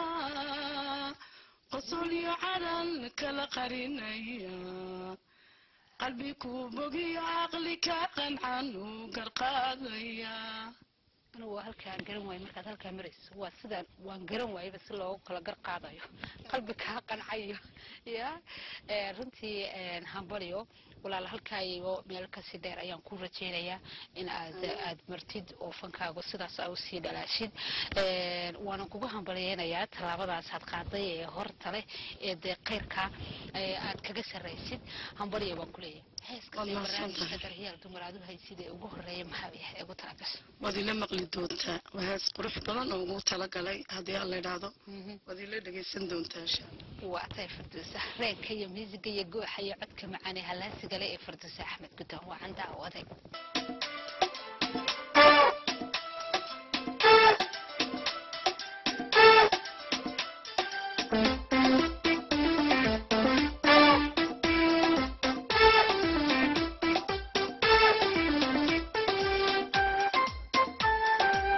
qosol iyo calan kala qarinaya qalbi ku bogiyo caqli ka qancan u garqaadaya anigu waa halkaan garan waayo markaad halkaa marayso waa sidaan waan garan waayaba si loogu kala gar qaadayo qalbi kaa qancayo ya runtii hambalyo walaal halkaayo meel kasii dheer ayaan ku rajaynayaa in aad aad martid oo fankaagu sidaas a usii dhalaashid waanan kugu hambalyeynayaa tallaabadaasaad qaaday ee horta leh ee dee keyrka aad kaga sarraysid hambalya baan kuleeyahay heeska barnaamijka daryaal dumar aad u haysid ee ugu horeeya maxaa yahay ugu talagashay waad ila maqli doontaa waa hees qurux badan oo ugu talagalay haddii aan la idhaahdo waad ila dhegaysan doontaa insha waa tahay farduusa reenka iyo miisiga iyo gooxa iyo codka macaan ee halaasiga leh ee farduusa axmed guddoon waa candaa u adeeg Thank you.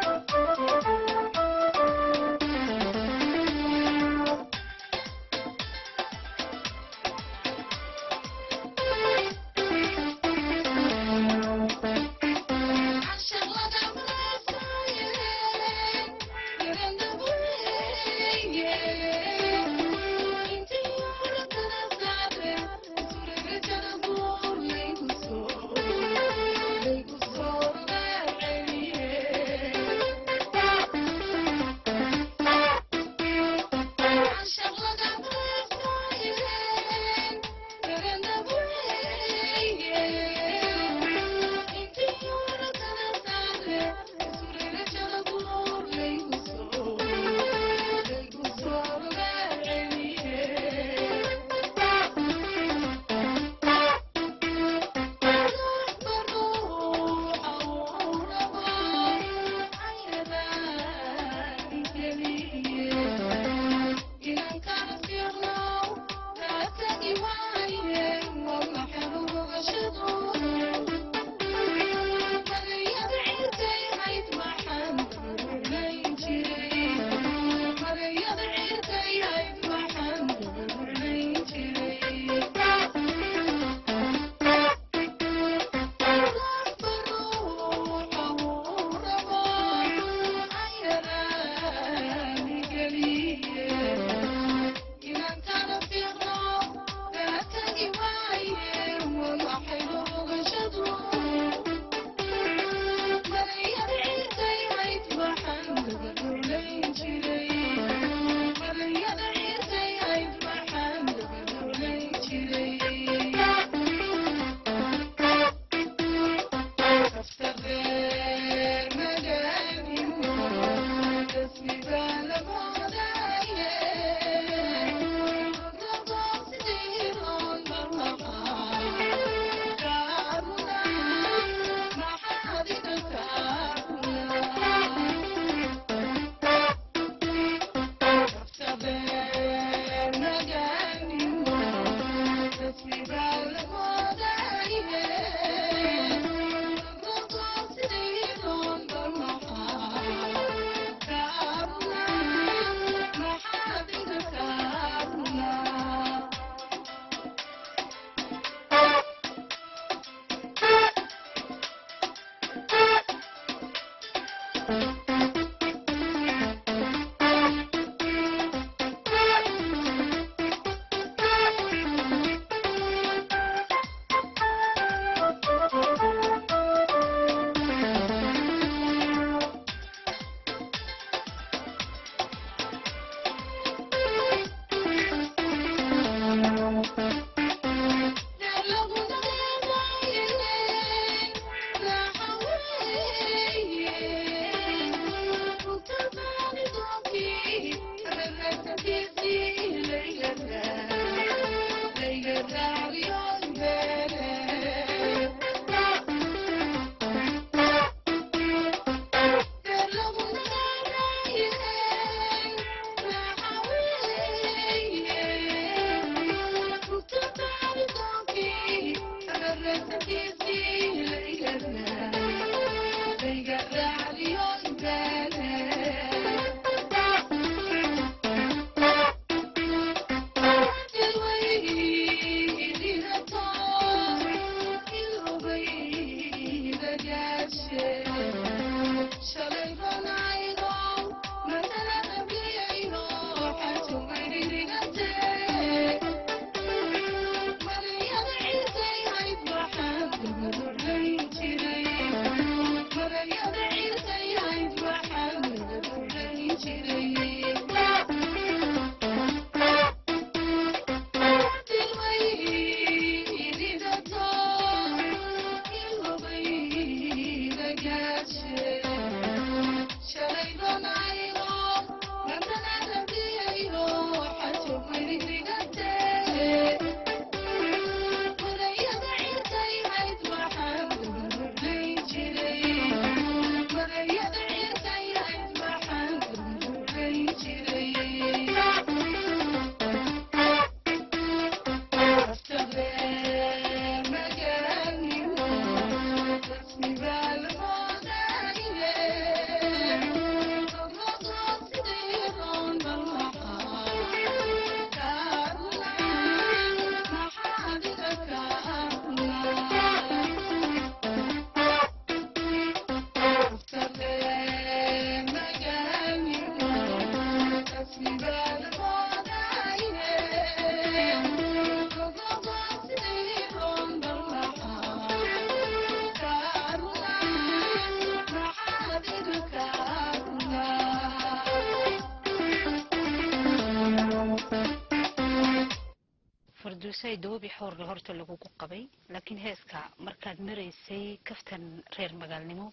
farduusay doobi xoorga horta lagugu qabay laakiin heeska markaad maraysay kaftan reer magaalnimo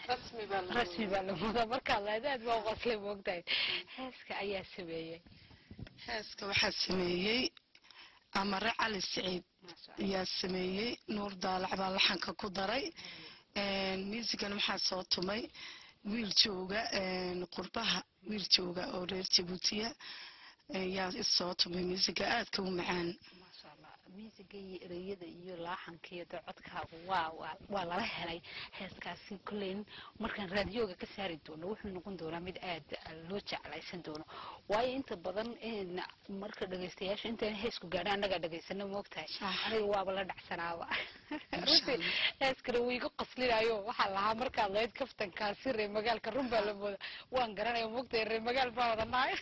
rasmi baa la mudaa markaad lahayd aad baa u qoslay moogtahay heeska ayaa sameeyey heeska waxaa sameeyey amare cali siciid ayaa sameeyey nuur daalac baa laxanka ku daray miisigan waxaa soo tumay wiil jooga qurbaha wiil jooga oo reer jabuutiya ayaa isoo tumay miisiga aadka u macaan maasha allah miisiga iyo ereyada iyo laaxanka iyo dee codkaagu waa waa waa lala helay heeskaasi kolleyn markaan raadiyooga ka saari doono wuxuu noqon doonaa mid aad loo jeclaysan doono waayo inta badan in marka dhegaystayaasha intaan heesku gaadha annagaa dhegaysana moogtahay aniga waaba la dhacsanaaba runtii heeskana wuu iga qaslinayo waxaa lahaa markaad lahayd kaftankaasi reer magaalka run baa la mooda waan garanaya moogtahay reer magaal baa wada nahay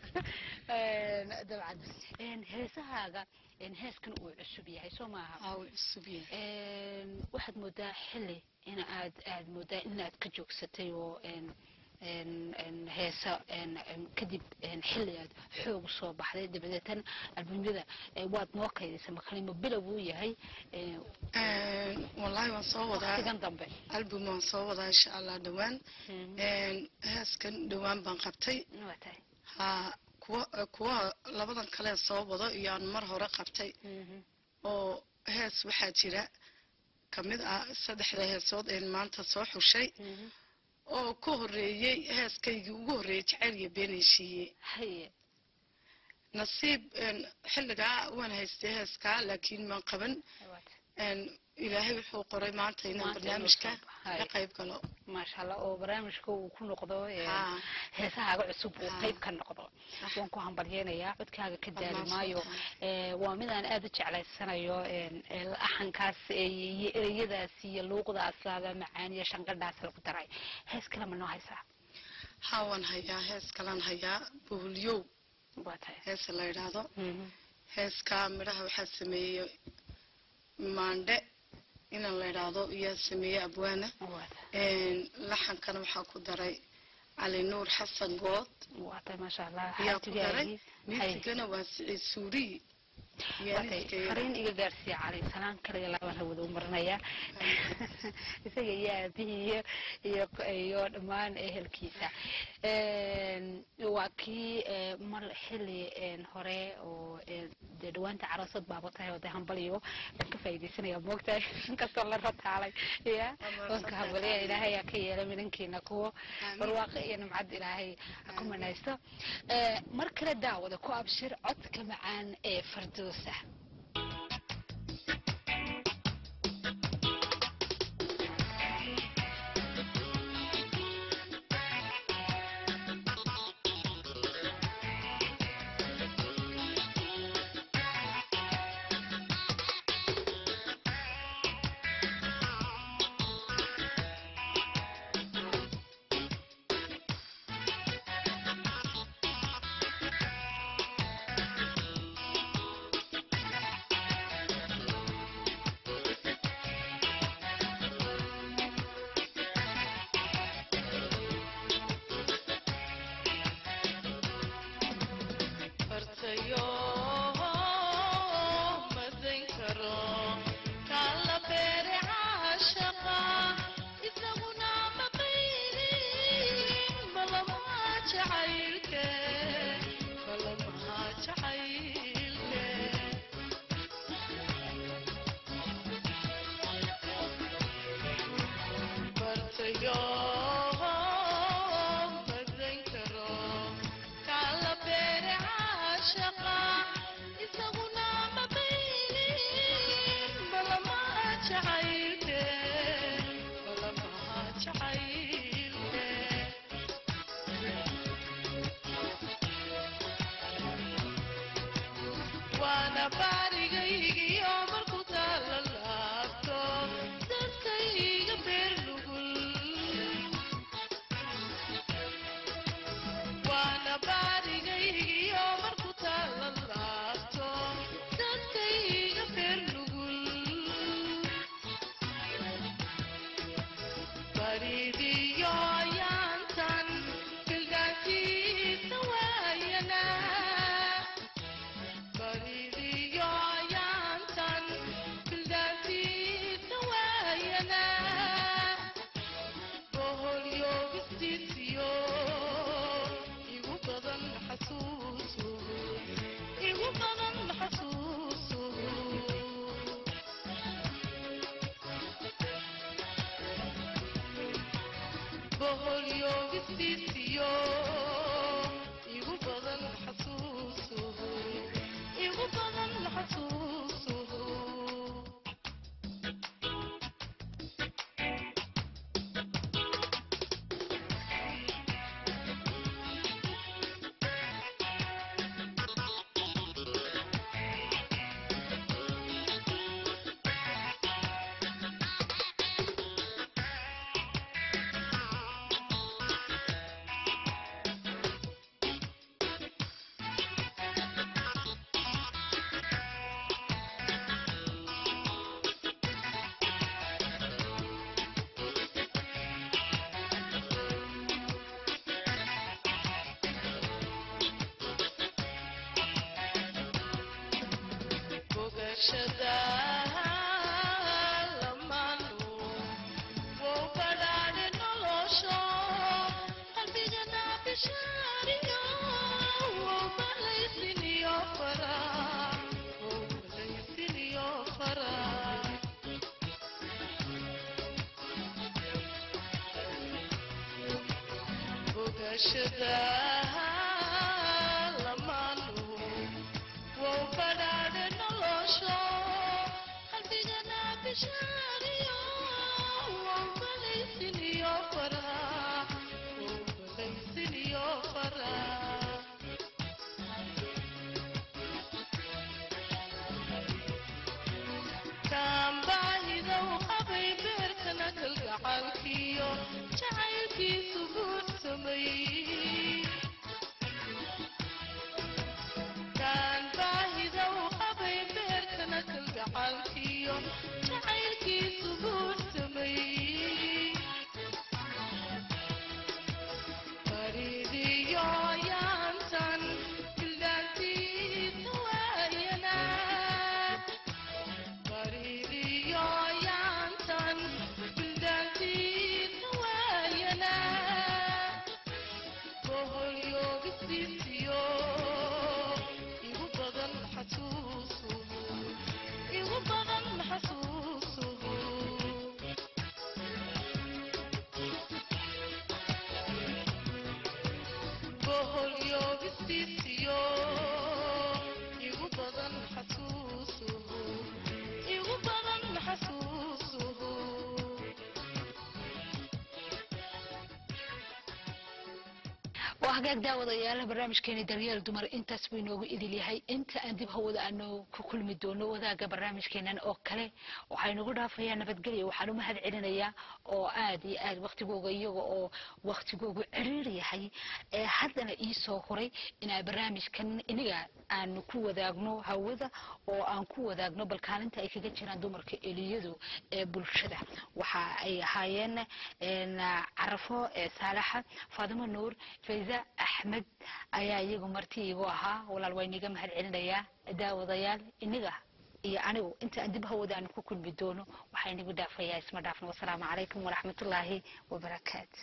dabcan heesahaaga heeskan uu cusub yahay soo maaha cusub yahay waxaad moodaa xili in aad aad moodaa inaad ka joogsatay oo heesa kadib xili aad xoog soo baxday dabadeetan albumyada waad noo kaydaysa makalimo bilow uu yahay wallaahi waan soo wadaa waqtigan dambe album waan soo wadaa insha allah dhowaan heeskan dhowaan baan qabtay waa tahay ha kuwa kuwa labadan kale soo wado iyaan mar hore qabtay oo hees waxaa jira kamid ah saddexda heesood een maanta soo xushay oo ka horeeyey heeskaygii ugu horreeyey jacayl iyo been heshiiye haye nasiib xilligaa waan haystay heeskaa laakiin maan qaban ilaahay wuxuu qoray maanta inaan Maanta inuu barnaamijka soo baxay. ka qayb galo maasha allah oo barnaamijka uu ku noqdo ee, Haa. heesahaaga cusub uu Haa. qayb ka noqdo Sax. waan ku hambalyeynayaa codkaaga ka daali Dhammaan maayo soo Ee, waa midaan aada u jeclaysanayo een, ee, laxankaas ee, iyo ereyadaas iyo luuqdaas laaba macaan iyo shanqadhaas lagu daray hees kale ma noo haysaa haa waan hayaa hees kalan hayaa boholyow waa tahay heesa la yidhaahdo Mhm. heeskaa midhaha waxaa sameeyey maandhe inan la yidhaahdo iyaa sameeyey abwaana waa tahay laxankana waxaa ku daray cali nuur xasan good waa tahay maasha allah ayaa ku daray xaajigaagiis hay miisigana waa siciid suuriyi fariin iga gaarsiiya cali salaan kaliya laban hawada u marinayaa isaga iyo aabihii iyo iyo iyo dhammaan ehelkiisa waa kii mar xili hore oo dee dhawaanta caroosad baaba tahay oo dee hambaliyo waan ka faa'iidaysanaya moogtahay inkastoo la rataalay ya wanka hambaliya ilaahay aa ka yeela midhankiina kuwo barwaaqo iyo nimcad ilaahay ha ku manaysto mar kale daawada ku abshir codka macaan ee fardoosa Faridiyo yaantan, kildaantiisa waayana. waa hagaag daawadayaala barnaamijkeeni daryeel dumar intaas buu inoogu idil yahay inta aan dib hawada aanu ku kulmi doono wadaaga barnaamijkeenan oo kale waxaynugu dhaafayaa nabadgelya waxaan u mahad celinayaa oo aad iyo aad waktigooga iyaga oo waktigoogu ciriir yahay ee haddana iisoo horay inaa barnaamijkan iniga aan ku wadaagno hawada oo aan ku wadaagno bal kaalinta ay kaga jiraan dumarka eliyadu ee bulshada waxa ay ahaayeen carafo saalaxa faadimo nuur fayza axmed ayaa iyagu marti igu ahaa walaal waa iniga mahad celinayaa daawadayaal iniga iyo anigu inta aan dib hawada aan ku kulmi doono waxaa inigu dhaafayaa isma dhaafno wasalaamu calaykum waraxmatullaahi wabarakaatu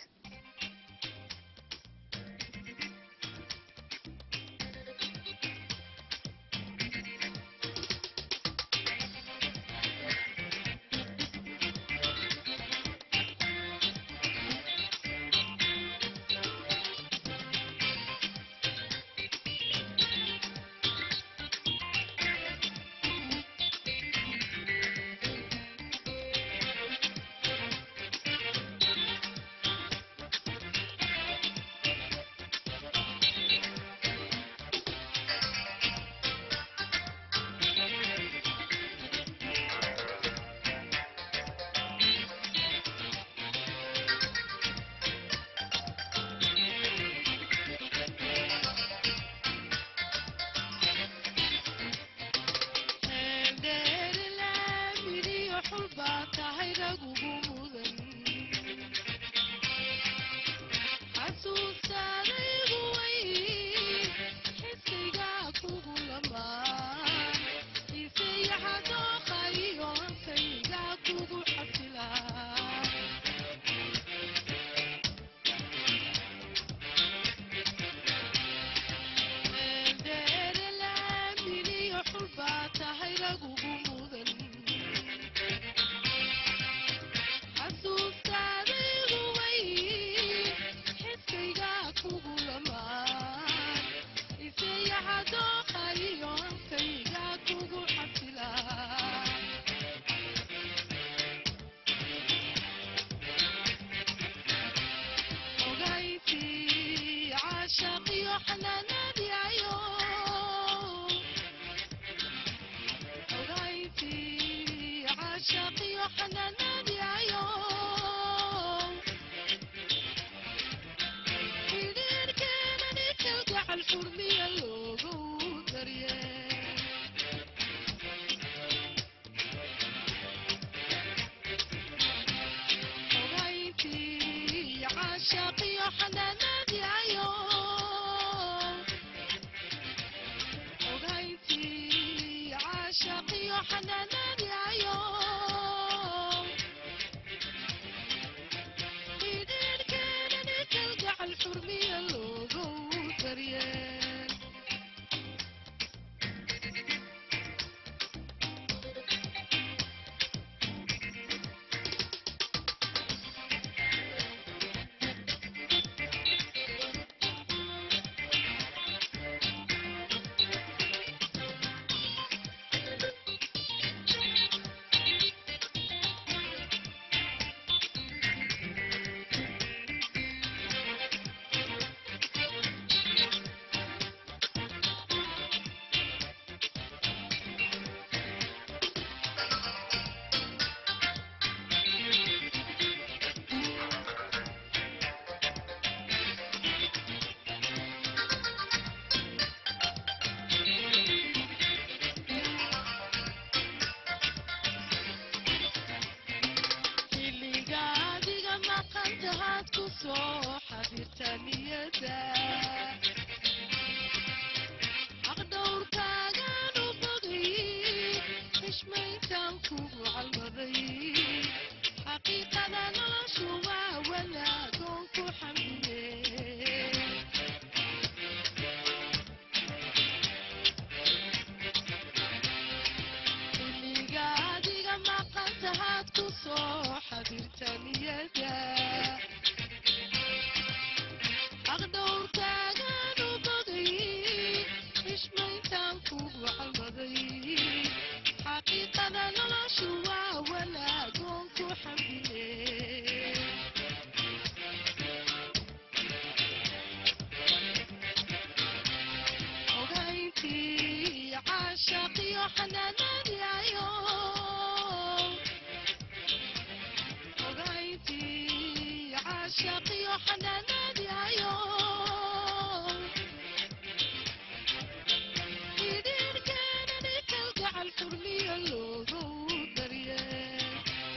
xanaanadiayo ogayntii caashaqiyo xanaanadiayo xidhiidhkeenani kalgacal xurmiyo loogu daryeel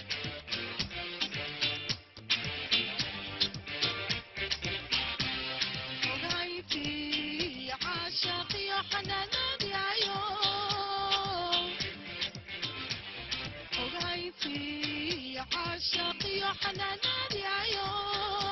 ogayntii caashaqiyo xanaanadiayo ogayntii caashaqiyo xanaanadiayo